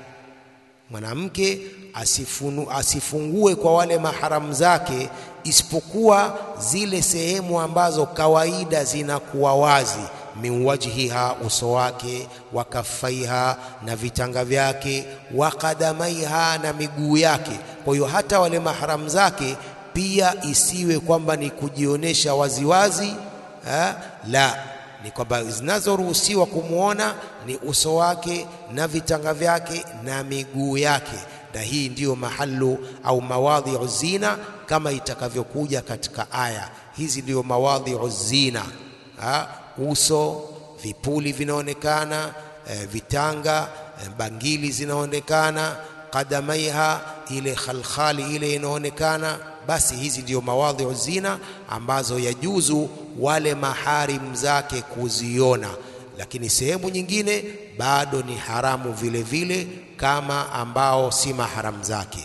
Mwanamke asifunu, asifungue kwa wale maharamu zake isipokuwa zile sehemu ambazo kawaida zinakuwa wazi, min wajhiha, uso wake, wa kaffaiha, na vitanga vyake, wa kadamaiha, na miguu yake. Kwa hiyo hata wale maharamu zake pia isiwe kwamba ni kujionyesha waziwazi ha? La, ni kwamba zinazoruhusiwa kumwona ni uso wake na vitanga vyake na miguu yake, na hii ndiyo mahalu au mawadhiu zina kama itakavyokuja katika aya hizi. Ndiyo mawadhiu zina ha? Uso, vipuli vinaonekana, e, vitanga, e, bangili zinaonekana, kadamaiha, ile khalkhali ile inaonekana. Basi hizi ndiyo mawadhiu zina ambazo yajuzu wale maharim zake kuziona, lakini sehemu nyingine bado ni haramu vile vile, kama ambao si mahram zake.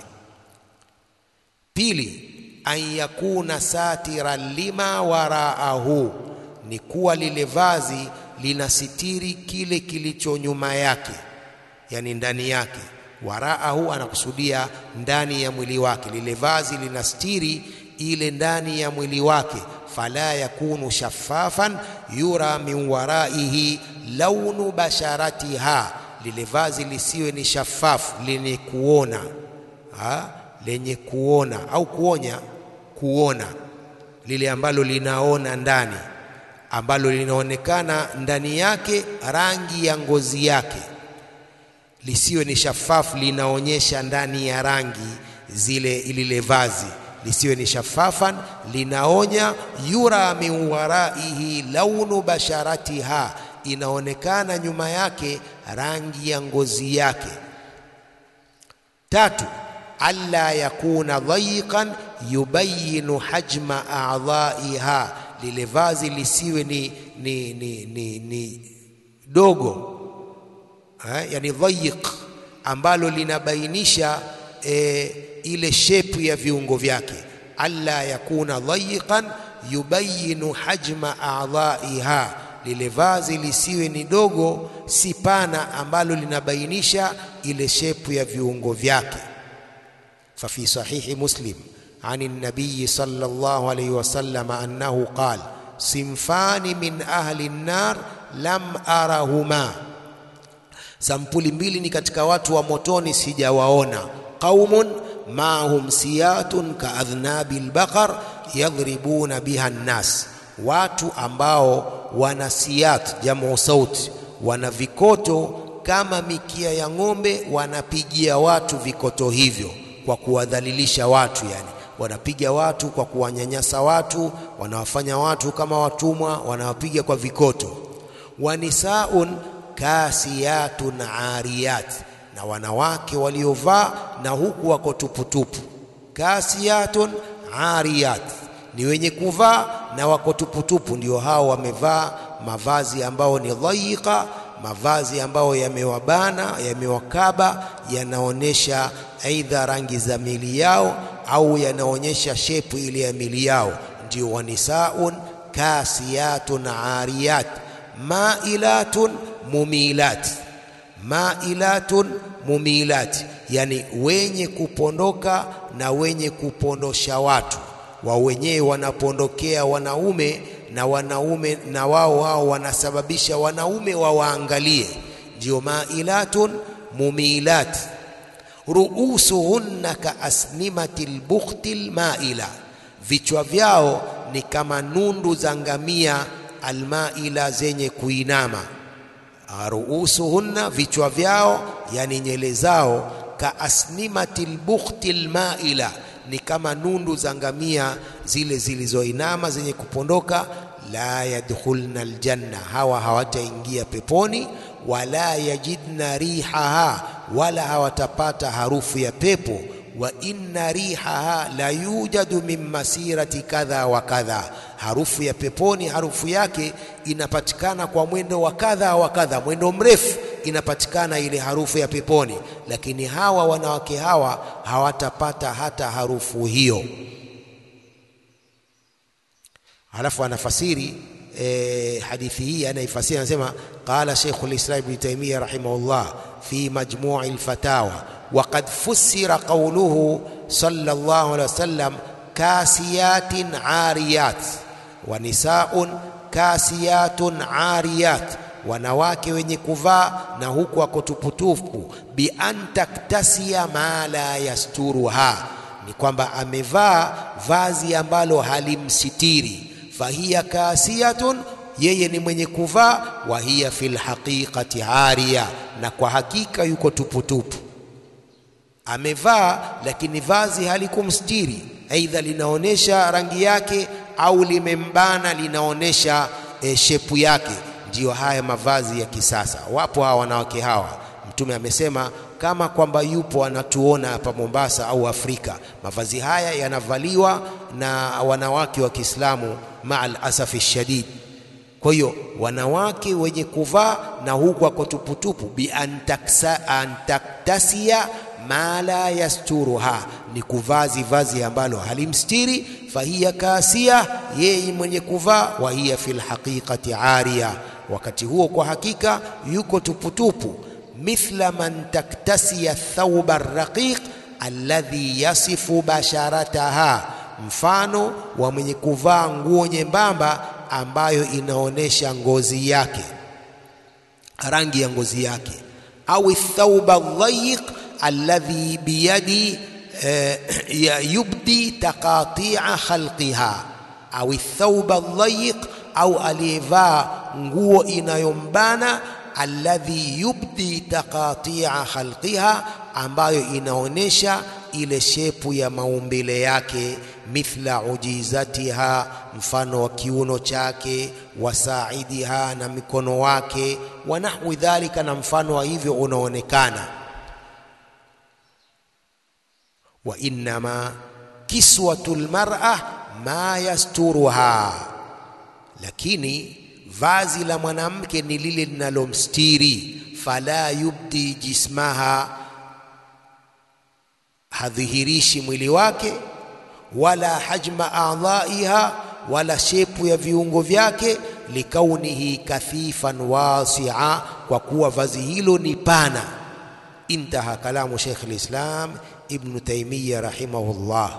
Pili, an yakuna satiran lima waraahu, ni kuwa lile vazi linasitiri kile kilicho nyuma yake, yani ndani yake. Waraahu anakusudia ndani ya mwili wake, lile vazi linastiri ile ndani ya mwili wake. Fala yakunu shaffafan yura min waraihi launu basharatiha, lile vazi lisiwe ni shafafu lenye kuona ha? lenye kuona au kuonya kuona, lile ambalo linaona ndani, ambalo linaonekana ndani yake rangi ya ngozi yake, lisiwe ni shafafu linaonyesha ndani ya rangi zile, lile vazi lisiwe ni shafafan linaonya. Yura min waraihi launu basharatiha, inaonekana nyuma yake rangi ya ngozi yake. Tatu, alla yakuna dhayiqan yubayinu hajma a'dha'iha, lile vazi lisiwe ni, ni, ni, ni, ni dogo ha? Yani dhayiq ambalo linabainisha e, ile shepu ya viungo vyake. Alla yakuna dhayiqan yubayinu hajma a'dha'iha, lile vazi lisiwe ni dogo si pana ambalo linabainisha ile shepu ya viungo vyake. ففي صحيح مسلم عن النبي صلى الله عليه وسلم أنه قال صنفان من أهل النار لم أرهما sampuli mbili ni katika watu wa motoni sijawaona qaumun maahum siyatun kaadhnabi lbaqar yadhribuna biha nnas watu ambao wana siyat jamu sauti wana vikoto kama mikia ya ng'ombe wanapigia watu vikoto hivyo kwa kuwadhalilisha watu, yani wanapiga watu kwa kuwanyanyasa watu, wanawafanya watu kama watumwa, wanawapiga kwa vikoto. Wanisaun kasiyatun ariyat, na wanawake waliovaa na huku wako tuputupu. Kasiyatun ariyat ni wenye kuvaa na wako tuputupu, ndio hao wamevaa mavazi ambayo ni dhayiqa mavazi ambayo yamewabana yamewakaba, yanaonyesha aidha rangi za mili yao au yanaonyesha shepu ile ya mili yao. Ndio wanisaun kasiyatun ariyat mailatun mumilat, mailatun mumilat, yani wenye kupondoka na wenye kupondosha watu. Wao wenyewe wanapondokea wanaume na wanaume na wao wao wanasababisha wanaume wawaangalie, ndio mailatun mumilat. Ruusuhunna ka asnimati lbukhti lmaila, vichwa vyao ni kama nundu za ngamia almaila, zenye kuinama. Ruusuhunna, vichwa vyao, yani nyele zao, ka asnimati lbukhti lmaila ni kama nundu za ngamia zile zilizoinama zenye kupondoka. La yadkhulna aljanna, hawa hawataingia peponi. Wala yajidna rihaha, wala hawatapata harufu ya pepo. Wa inna rihaha la yujadu min masirati kadha wa kadha, harufu ya peponi, harufu yake inapatikana kwa mwendo wa kadha wa kadha, mwendo mrefu inapatikana ile harufu ya peponi, lakini hawa wanawake hawa hawatapata hata harufu hiyo. Halafu anafasiri e, hadithi hii anaifasiri, anasema qala Sheikhul Islam Ibn Taymiyyah rahimahullah fi majmu'i al-fatawa wa qad fussira qawluhu sallallahu alayhi wasallam kasiyatin ariyat wa nisaun kasiyatun ariyat wanawake wenye kuvaa na huku wako tuputupu. bi an taktasia ma la yasturuha, ni kwamba amevaa vazi ambalo halimsitiri. fahiya kasiyatun, yeye ni mwenye kuvaa. wa hiya fil haqiqati ariya, na kwa hakika yuko tuputupu. Amevaa lakini vazi halikumstiri, aidha linaonyesha rangi yake au limembana linaonyesha e, shepu yake Ndiyo haya mavazi ya kisasa. Wapo hawa wanawake hawa, Mtume amesema kama kwamba yupo anatuona hapa Mombasa au Afrika, mavazi haya yanavaliwa na wanawake wa Kiislamu, maal asafi shadid. Kwa hiyo wanawake wenye kuvaa na huku ako tuputupu, bi antaktasia ma la yasturuha, ni kuvaa vazi ambalo halimstiri. Fahiya kasia, yeye mwenye kuvaa. Wa hiya fil haqiqati ariya, wakati huo kwa hakika yuko tuputupu. Mithla man taktasiya thawba raqiq alladhi yasifu basharataha, mfano wa mwenye kuvaa nguo nyembamba ambayo inaonesha ngozi yake, rangi ya ngozi yake. Au thawba dhayiq alladhi biyadi eh, yubdi taqatia khalqiha, au thawba dhayiq, au aliyevaa nguo inayombana alladhi yubdi taqatia khalqiha, ambayo inaonesha ile shepu ya maumbile yake, mithla ujizatiha, mfano wa kiuno chake, wasaidiha, na mikono wake, wa nahwi dhalika, na mfano wa hivyo unaonekana. Wa innama kiswatul mar'a ma yasturuha, lakini vazi la mwanamke ni lile linalomstiri. Fala yubdi jismaha, hadhihirishi mwili wake, wala hajma a'dha'iha, wala shepu ya viungo vyake. Likaunihi kathifan wasi'a, kwa kuwa vazi hilo ni pana. Intaha kalamu Sheikh al-Islam Ibn Taymiyyah rahimahullah.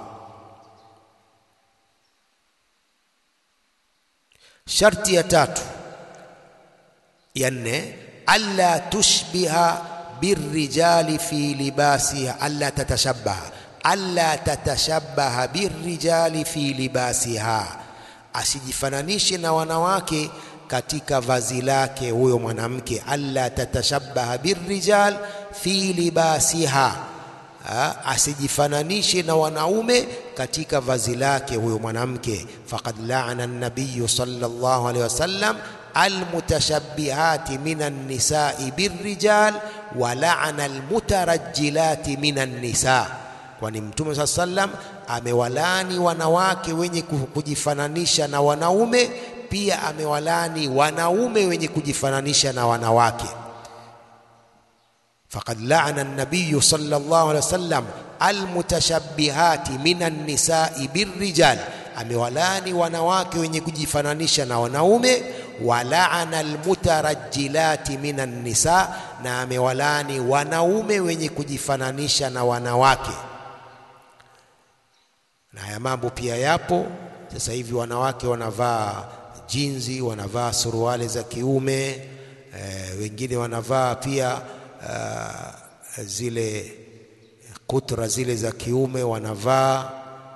Sharti ya tatu ya nne, alla tushbiha birrijali fi libasiha, alla tatashabbaha, alla tatashabbaha birrijali fi libasiha, asijifananishe na wanawake katika vazi lake huyo mwanamke. Alla tatashabbaha birrijal fi libasiha, asijifananishe na wanaume katika vazi lake huyo mwanamke. Faqad laana an-nabiy sallallahu alaihi wasallam almutashabbihati minan nisai birrijal wa laana almutarajjilati minan nisa, kwani Mtume saa sallam amewalani wanawake wenye kujifananisha na wanaume, pia amewalani wanaume wenye kujifananisha na wanawake. Faqad laana an-nabiy sallallahu alaihi wasallam almutashabbihati minan nisai birrijal, amewalani wanawake wenye kujifananisha na wanaume. Wa laana almutarajjilati minan nisa, na amewalani wanaume wenye kujifananisha na wanawake. Na haya mambo pia yapo sasa hivi, wanawake wanavaa jinzi, wanavaa suruali za kiume e, wengine wanavaa pia Uh, zile kutra zile za kiume wanavaa.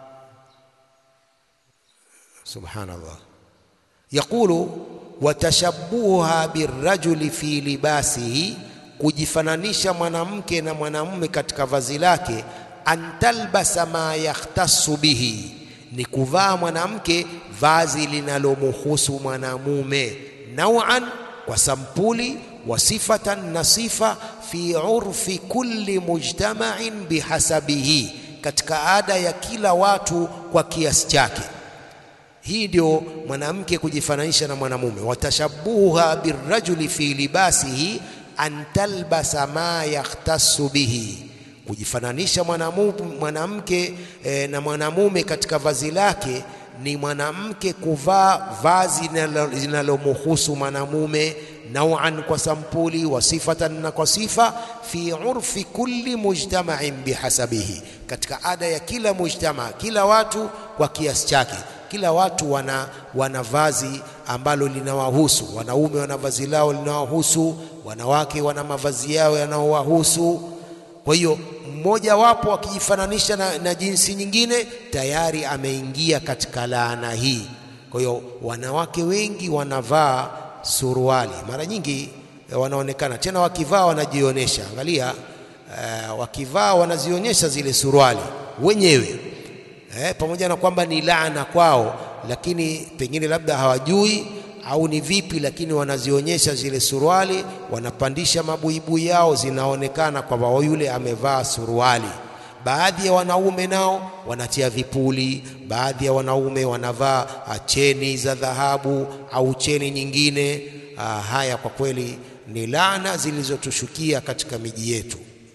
Subhanallah, yaqulu watashabuha birrajuli fi libasihi, kujifananisha mwanamke na mwanamume katika vazi lake. Antalbasa ma yakhtassu bihi, ni kuvaa mwanamke vazi linalomuhusu mwanamume, nauan, kwa sampuli wa sifatan na sifa fi urfi kulli mujtama'in bihasabihi, katika ada ya kila watu kwa kiasi chake. Hii ndio mwanamke kujifananisha na mwanamume. Watashabuha birrajuli fi libasihi an talbasa ma yakhtassu bihi, kujifananisha mwanamke e, na mwanamume katika vazi lake ni mwanamke kuvaa vazi linalomuhusu mwanamume nauan kwa sampuli, wa sifatan na kwa sifa, fi urfi kulli mujtama'in bihasabihi, katika ada ya kila mujtama, kila watu kwa kiasi chake. Kila watu wana, wana vazi ambalo linawahusu. Wanaume wana vazi lao linawahusu, wanawake wana mavazi yao yanaowahusu. Kwa hiyo mmoja wapo akijifananisha na, na jinsi nyingine tayari ameingia katika laana hii. Kwa hiyo wanawake wengi wanavaa suruali mara nyingi wanaonekana tena, wakivaa wanajionyesha. Angalia uh, wakivaa wanazionyesha zile suruali wenyewe eh, pamoja na kwamba ni laana kwao, lakini pengine labda hawajui au ni vipi, lakini wanazionyesha zile suruali, wanapandisha mabuibui yao, zinaonekana kwamba yule amevaa suruali. baadhi ya wanaume nao wanatia vipuli, baadhi ya wanaume wanavaa cheni za dhahabu au cheni nyingine. Aa, haya kwa kweli ni laana zilizotushukia katika miji yetu.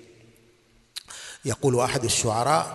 Yaqulu ahadu shuara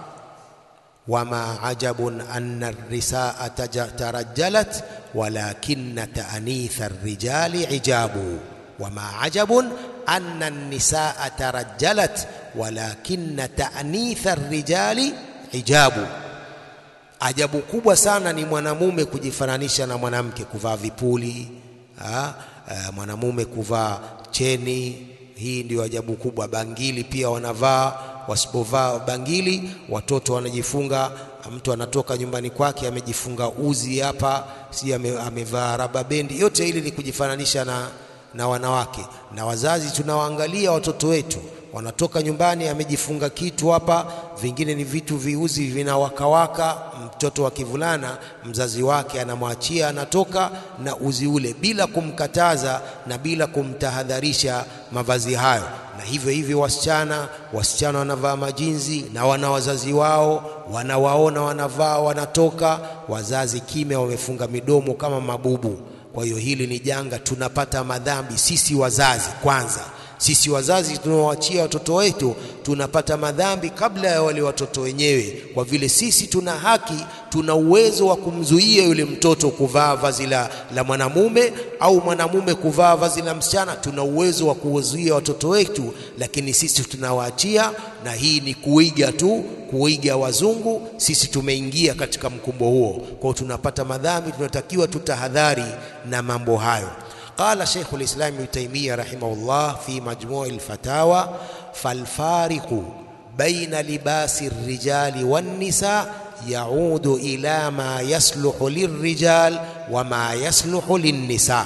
wama ajabun anna ar-risaa tarajjalat walakinna ta'nitha ar-rijali ijabu wama ajabun anna an-nisaa tarajjalat walakinna ta'nitha ar-rijali ijabu. Ajabu kubwa sana ni mwanamume kujifananisha na mwanamke, kuvaa vipuli ha? Uh, mwanamume kuvaa cheni. Hii ndio ajabu kubwa. Bangili pia wanavaa, wasipovaa bangili watoto wanajifunga. Mtu anatoka nyumbani kwake amejifunga uzi hapa, si amevaa raba bendi. Yote hili ni kujifananisha na, na wanawake. Na wazazi tunawaangalia watoto wetu wanatoka nyumbani amejifunga kitu hapa, vingine ni vitu viuzi vinawakawaka. Mtoto wa kivulana mzazi wake anamwachia anatoka na uzi ule bila kumkataza na bila kumtahadharisha mavazi hayo. Na hivyo hivyo wasichana, wasichana wanavaa majinzi na wana wazazi wao wanawaona wanavaa, wanatoka, wazazi kimya, wamefunga midomo kama mabubu. Kwa hiyo hili ni janga, tunapata madhambi sisi wazazi kwanza sisi wazazi tunaoachia watoto wetu tunapata madhambi kabla ya wale watoto wenyewe, kwa vile sisi tuna haki, tuna uwezo wa kumzuia yule mtoto kuvaa vazi la, la mwanamume au mwanamume kuvaa vazi la msichana. Tuna uwezo wa kuwazuia watoto wetu, lakini sisi tunawaachia, na hii ni kuiga tu, kuiga wazungu. Sisi tumeingia katika mkumbo huo, kwa hiyo tunapata madhambi. Tunatakiwa tutahadhari na mambo hayo. Qala Sheikh al-Islam Ibn Taymiyyah rahimahullah fi majmu' al-fatawa falfariqu baina libasi ar-rijali wan-nisa yaudu ila ma yasluhu lirrijal wa ma yasluhu lin-nisa,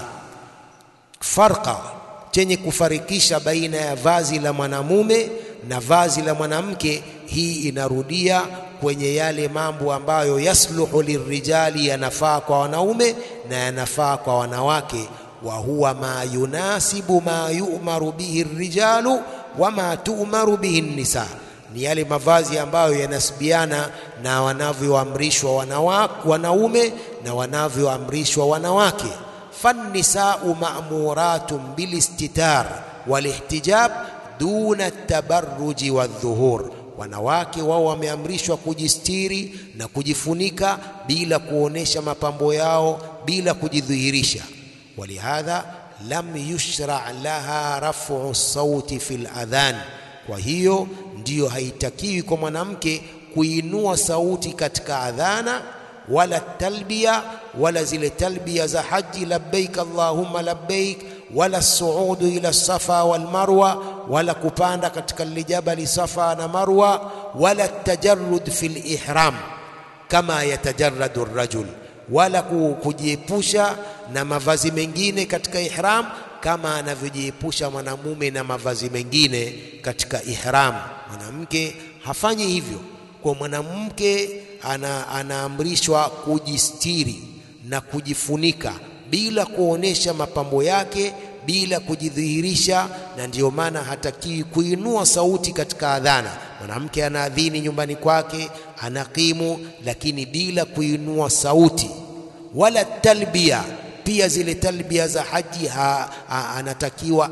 farqa chenye kufarikisha baina ya vazi la mwanamume na vazi la mwanamke. Hii inarudia kwenye yale mambo ambayo yasluhu lirrijali, yanafaa kwa wanaume na yanafaa kwa wanawake wa huwa ma yunasibu ma yu'maru bihi rijalu wa ma tu'maru bihi nisa, ni yale mavazi ambayo yanasibiana na wanavyoamrishwa wanaume na wanavyoamrishwa wanawake. Fannisau ma'muratun bilistitar walihtijab duna tabarruji wadhuhur, wanawake wao wameamrishwa kujistiri na kujifunika bila kuonesha mapambo yao, bila kujidhihirisha walihadha lam yushra laha rafu sauti fi ladhan, kwa hiyo ndiyo haitakiwi kwa mwanamke kuinua sauti katika adhana, wala talbiya, wala zile talbiya za haji, labbaik allahumma labbaik, wala suudu ila safa wal marwa, wala kupanda katika lijabali safa na marwa, wala tajarrud fi lihram kama yatajarradu rajul wala kujiepusha na mavazi mengine katika ihram kama anavyojiepusha mwanamume na mavazi mengine katika ihram. Mwanamke hafanyi hivyo. Kwa mwanamke ana, anaamrishwa kujistiri na kujifunika bila kuonesha mapambo yake, bila kujidhihirisha, na ndiyo maana hatakiwi kuinua sauti katika adhana. Mwanamke anaadhini nyumbani kwake, anakimu, lakini bila kuinua sauti, wala talbia pia zile talbia za haji ha, ha, anatakiwa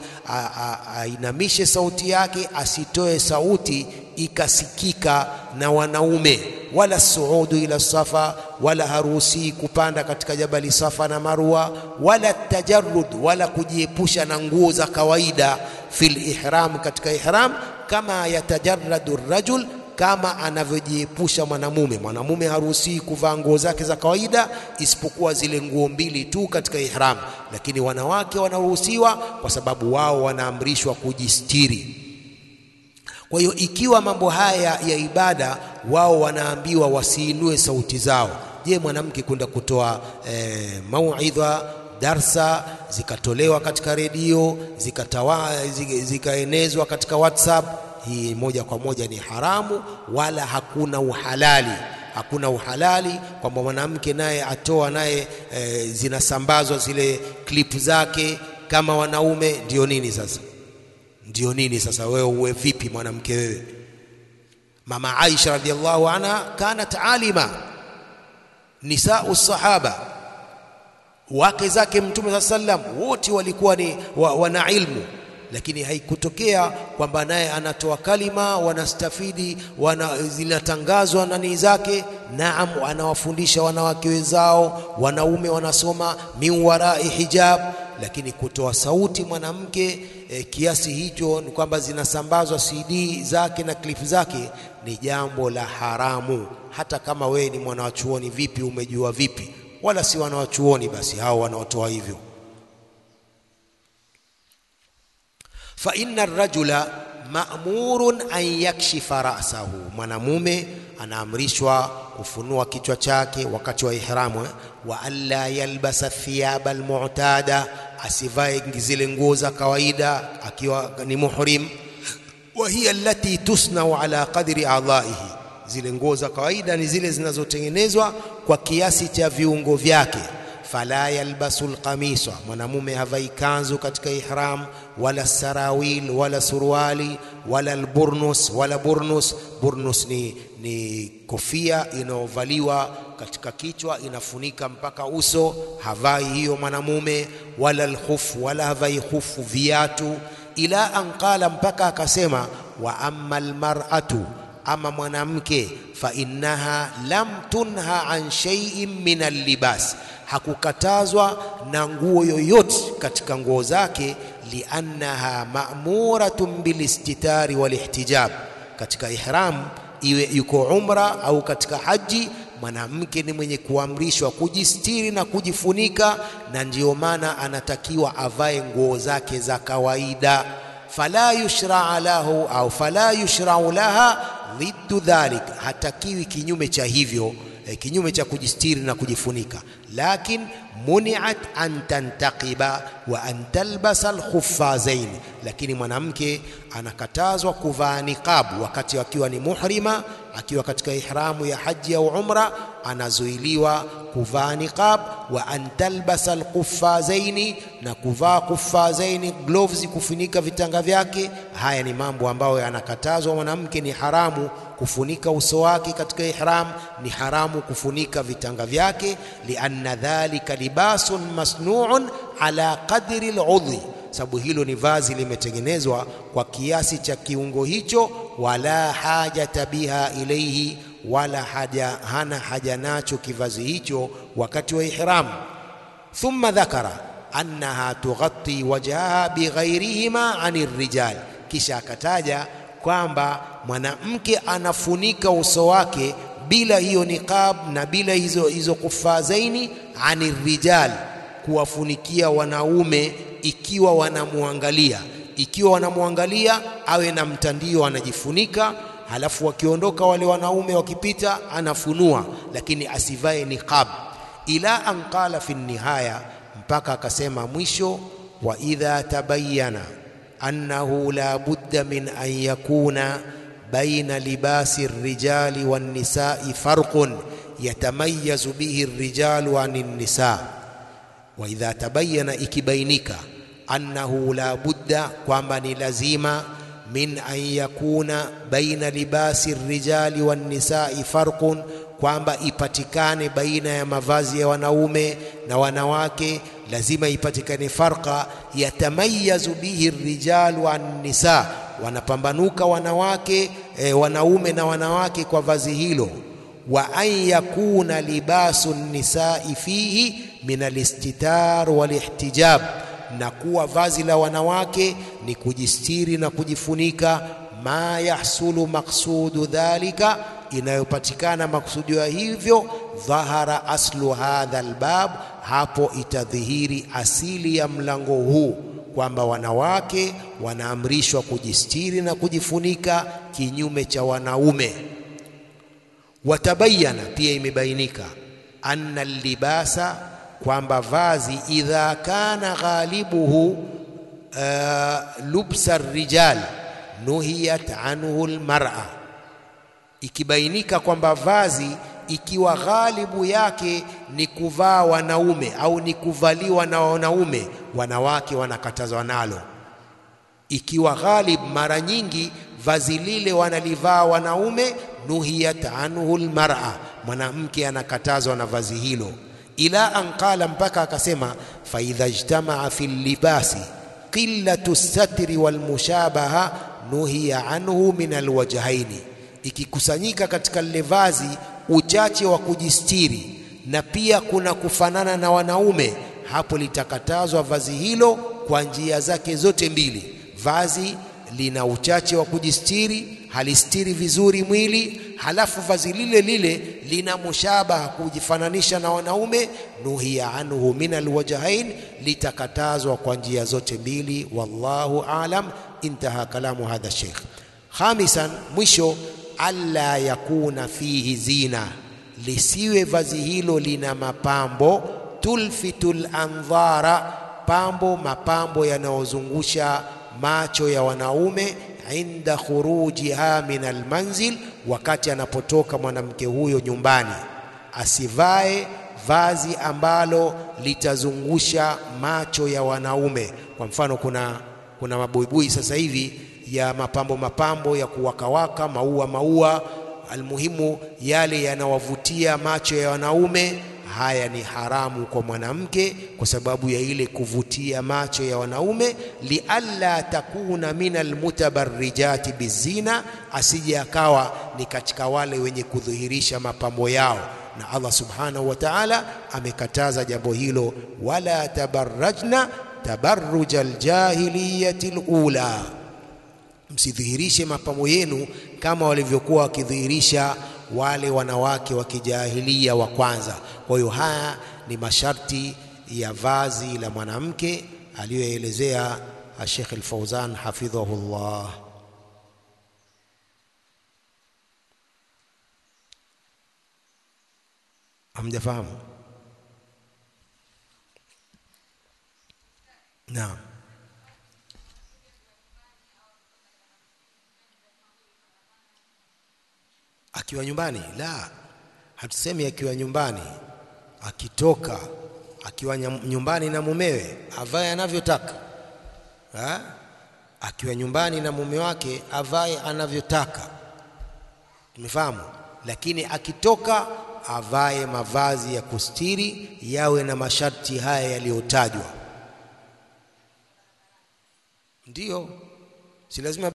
ainamishe sauti yake, asitoe sauti ikasikika na wanaume, wala suudu ila safa, wala haruhusi kupanda katika jabali Safa na Marwa, wala tajarrud, wala kujiepusha na nguo za kawaida fil ihram, katika ihram, kama yatajarradu rajul kama anavyojiepusha mwanamume. Mwanamume haruhusiwi kuvaa nguo zake za kawaida isipokuwa zile nguo mbili tu katika ihram, lakini wanawake wanaruhusiwa kwa sababu wao wanaamrishwa kujistiri. Kwa hiyo ikiwa mambo haya ya ibada wao wanaambiwa wasiinue sauti zao, je, mwanamke kwenda kutoa eh, mauidha darsa zikatolewa katika redio zikaenezwa katika WhatsApp hii moja kwa moja ni haramu, wala hakuna uhalali. Hakuna uhalali kwamba mwanamke naye atoa naye e, zinasambazwa zile klipu zake kama wanaume. Ndio nini sasa? Ndio nini sasa? Wewe uwe vipi mwanamke wewe? Mama Aisha radhiallahu anha kanat alima, nisau sahaba, wake zake Mtume saa sallam wote walikuwa ni wa, wana ilmu, lakini haikutokea kwamba naye anatoa kalima wanastafidi wana, zinatangazwa nani zake. Naam, anawafundisha wanawake wenzao, wanaume wanasoma min warai hijab, lakini kutoa sauti mwanamke e, kiasi hicho ni kwamba zinasambazwa CD zake na klipu zake ni jambo la haramu. Hata kama wewe ni mwanawachuoni vipi, umejua vipi? Wala si wanawachuoni basi hao wanaotoa hivyo. fa inna rajula ma'murun an yakshifa ra'sahu, mwanamume anaamrishwa kufunua kichwa chake wakati wa ihramu eh? wa alla yalbasa thiyaba almu'tada, asivae zile nguo za kawaida akiwa ni muhrim. wa hiya allati tusnau ala qadri a'dha'ihi, zile nguo za kawaida ni zile zinazotengenezwa kwa kiasi cha viungo vyake. fala yalbasu alqamisa, mwanamume havai kanzu katika ihram, wala sarawil wala suruali wala alburnus wala burnus. Burnus ni, ni kofia inayovaliwa katika kichwa inafunika mpaka uso, havai hiyo mwanamume. Wala alkhufu, wala havai khufu, viatu. Ila an qala, mpaka akasema wa amma almar'atu, ama mwanamke, fa innaha lam tunha an shay'in min allibas hakukatazwa na nguo yoyote katika nguo zake, liannaha ma'muratun bilistitari walihtijab. Katika ihram, iwe yuko umra au katika haji, mwanamke ni mwenye kuamrishwa kujistiri na kujifunika, na ndiyo maana anatakiwa avae nguo zake za kawaida. fala yushraa lahu au fala yushrau laha dhiddu dhalik, hatakiwi kinyume cha hivyo E, kinyume cha kujistiri na kujifunika, lakin muniat an tantaqiba wa an talbasa alkhuffazain, lakini mwanamke anakatazwa kuvaa niqabu wakati akiwa ni muhrima, akiwa katika ihramu ya haji au umra, anazuiliwa kuvaa niqab. Wa an talbasa alkhuffazaini, na kuvaa khuffazaini, gloves kufunika vitanga vyake. Haya ni mambo ambayo yanakatazwa mwanamke, ni haramu kufunika uso wake katika ihram, ni haramu kufunika vitanga vyake. lianna dhalika libasun masnuun ala qadri aludhi, sababu hilo ni vazi limetengenezwa kwa kiasi cha kiungo hicho. wala hajata biha ilaihi, wala haja, hana haja nacho kivazi hicho wakati wa ihram. thumma dhakara annaha tughatti wajhaha bighairihima ani rijal, kisha akataja kwamba mwanamke anafunika uso wake bila hiyo niqab na bila hizo hizo kufazaini ani rijal, kuwafunikia wanaume ikiwa wanamwangalia. Ikiwa wanamwangalia awe na mtandio anajifunika, halafu wakiondoka wale wanaume wakipita anafunua, lakini asivae niqab. Ila an qala fi nihaya, mpaka akasema mwisho, wa idha tabayyana annahu la budda min an yakuna baina libasi rijali wannisai farqun yatamayazu bihi rijalu ani nisa. Wa idha tabayyana, ikibainika, annahu la budda, kwamba ni lazima, min an yakuna baina libasi rijali wannisai farqun, kwamba ipatikane baina ya mavazi ya wanaume na wanawake lazima ipatikane farqa, yatamayazu bihi rijalu an nisa, wanapambanuka wanawake e, wanaume na wanawake kwa vazi hilo. Wa an yakuna libasu nisai fihi min alistitar walihtijab, na kuwa vazi la wanawake ni kujistiri na kujifunika. Ma yahsulu maqsudu dhalika, inayopatikana maksudio ya hivyo. Dhahara aslu hadha albab hapo itadhihiri asili ya mlango huu kwamba wanawake wanaamrishwa kujistiri na kujifunika kinyume cha wanaume. Watabayana, pia imebainika, anna libasa, kwamba vazi idha kana ghalibuhu uh, lubsa rijal nuhiyat anhu almar'a, ikibainika kwamba vazi ikiwa ghalibu yake ni kuvaa wanaume au ni kuvaliwa na wanaume, wanawake wanakatazwa nalo. Ikiwa ghalib, mara nyingi vazi lile wanalivaa wanaume, nuhiyat anhu almar'a, mwanamke anakatazwa na vazi hilo. Ila an qala, mpaka akasema, fa idha ijtamaa fi libasi qillatu satri wal mushabaha nuhiya anhu min alwajhaini, ikikusanyika katika lile vazi uchache wa kujistiri na pia kuna kufanana na wanaume, hapo litakatazwa vazi hilo kwa njia zake zote mbili. Vazi lina uchache wa kujistiri, halistiri vizuri mwili, halafu vazi lile lile lina mushabaha, kujifananisha na wanaume, nuhiya anhu min alwajhain, litakatazwa kwa njia zote mbili. Wallahu alam. Intaha kalamu hadha sheikh. Khamisan, mwisho, alla yakuna fihi zina, lisiwe vazi hilo lina mapambo, tulfitul andhara, pambo mapambo yanayozungusha macho ya wanaume, inda khurujiha min almanzil, wakati anapotoka mwanamke huyo nyumbani, asivae vazi ambalo litazungusha macho ya wanaume. Kwa mfano, kuna kuna mabuibui sasa hivi ya mapambo mapambo ya kuwakawaka maua maua, almuhimu yale yanawavutia macho ya wanaume. Haya ni haramu kwa mwanamke kwa sababu ya ile kuvutia macho ya wanaume, lialla takuna min almutabarrijati bizina, asije akawa ni katika wale wenye kudhihirisha mapambo yao. Na Allah subhanahu wa ta'ala amekataza jambo hilo, wala tabarrajna tabarruja aljahiliyati alula, msidhihirishe mapambo yenu kama walivyokuwa wakidhihirisha wale wanawake wa kijahilia wa kwanza. Kwa hiyo haya ni masharti ya vazi la mwanamke aliyoelezea Sheikh Al-Fauzan hafidhahullah. Hamjafahamu? Naam. Akiwa nyumbani, la, hatusemi akiwa nyumbani. Akitoka akiwa nyumbani na mumewe avae anavyotaka, akiwa nyumbani na mume wake avae anavyotaka, tumefahamu. Lakini akitoka avae mavazi ya kustiri, yawe na masharti haya yaliyotajwa. Ndiyo, si lazima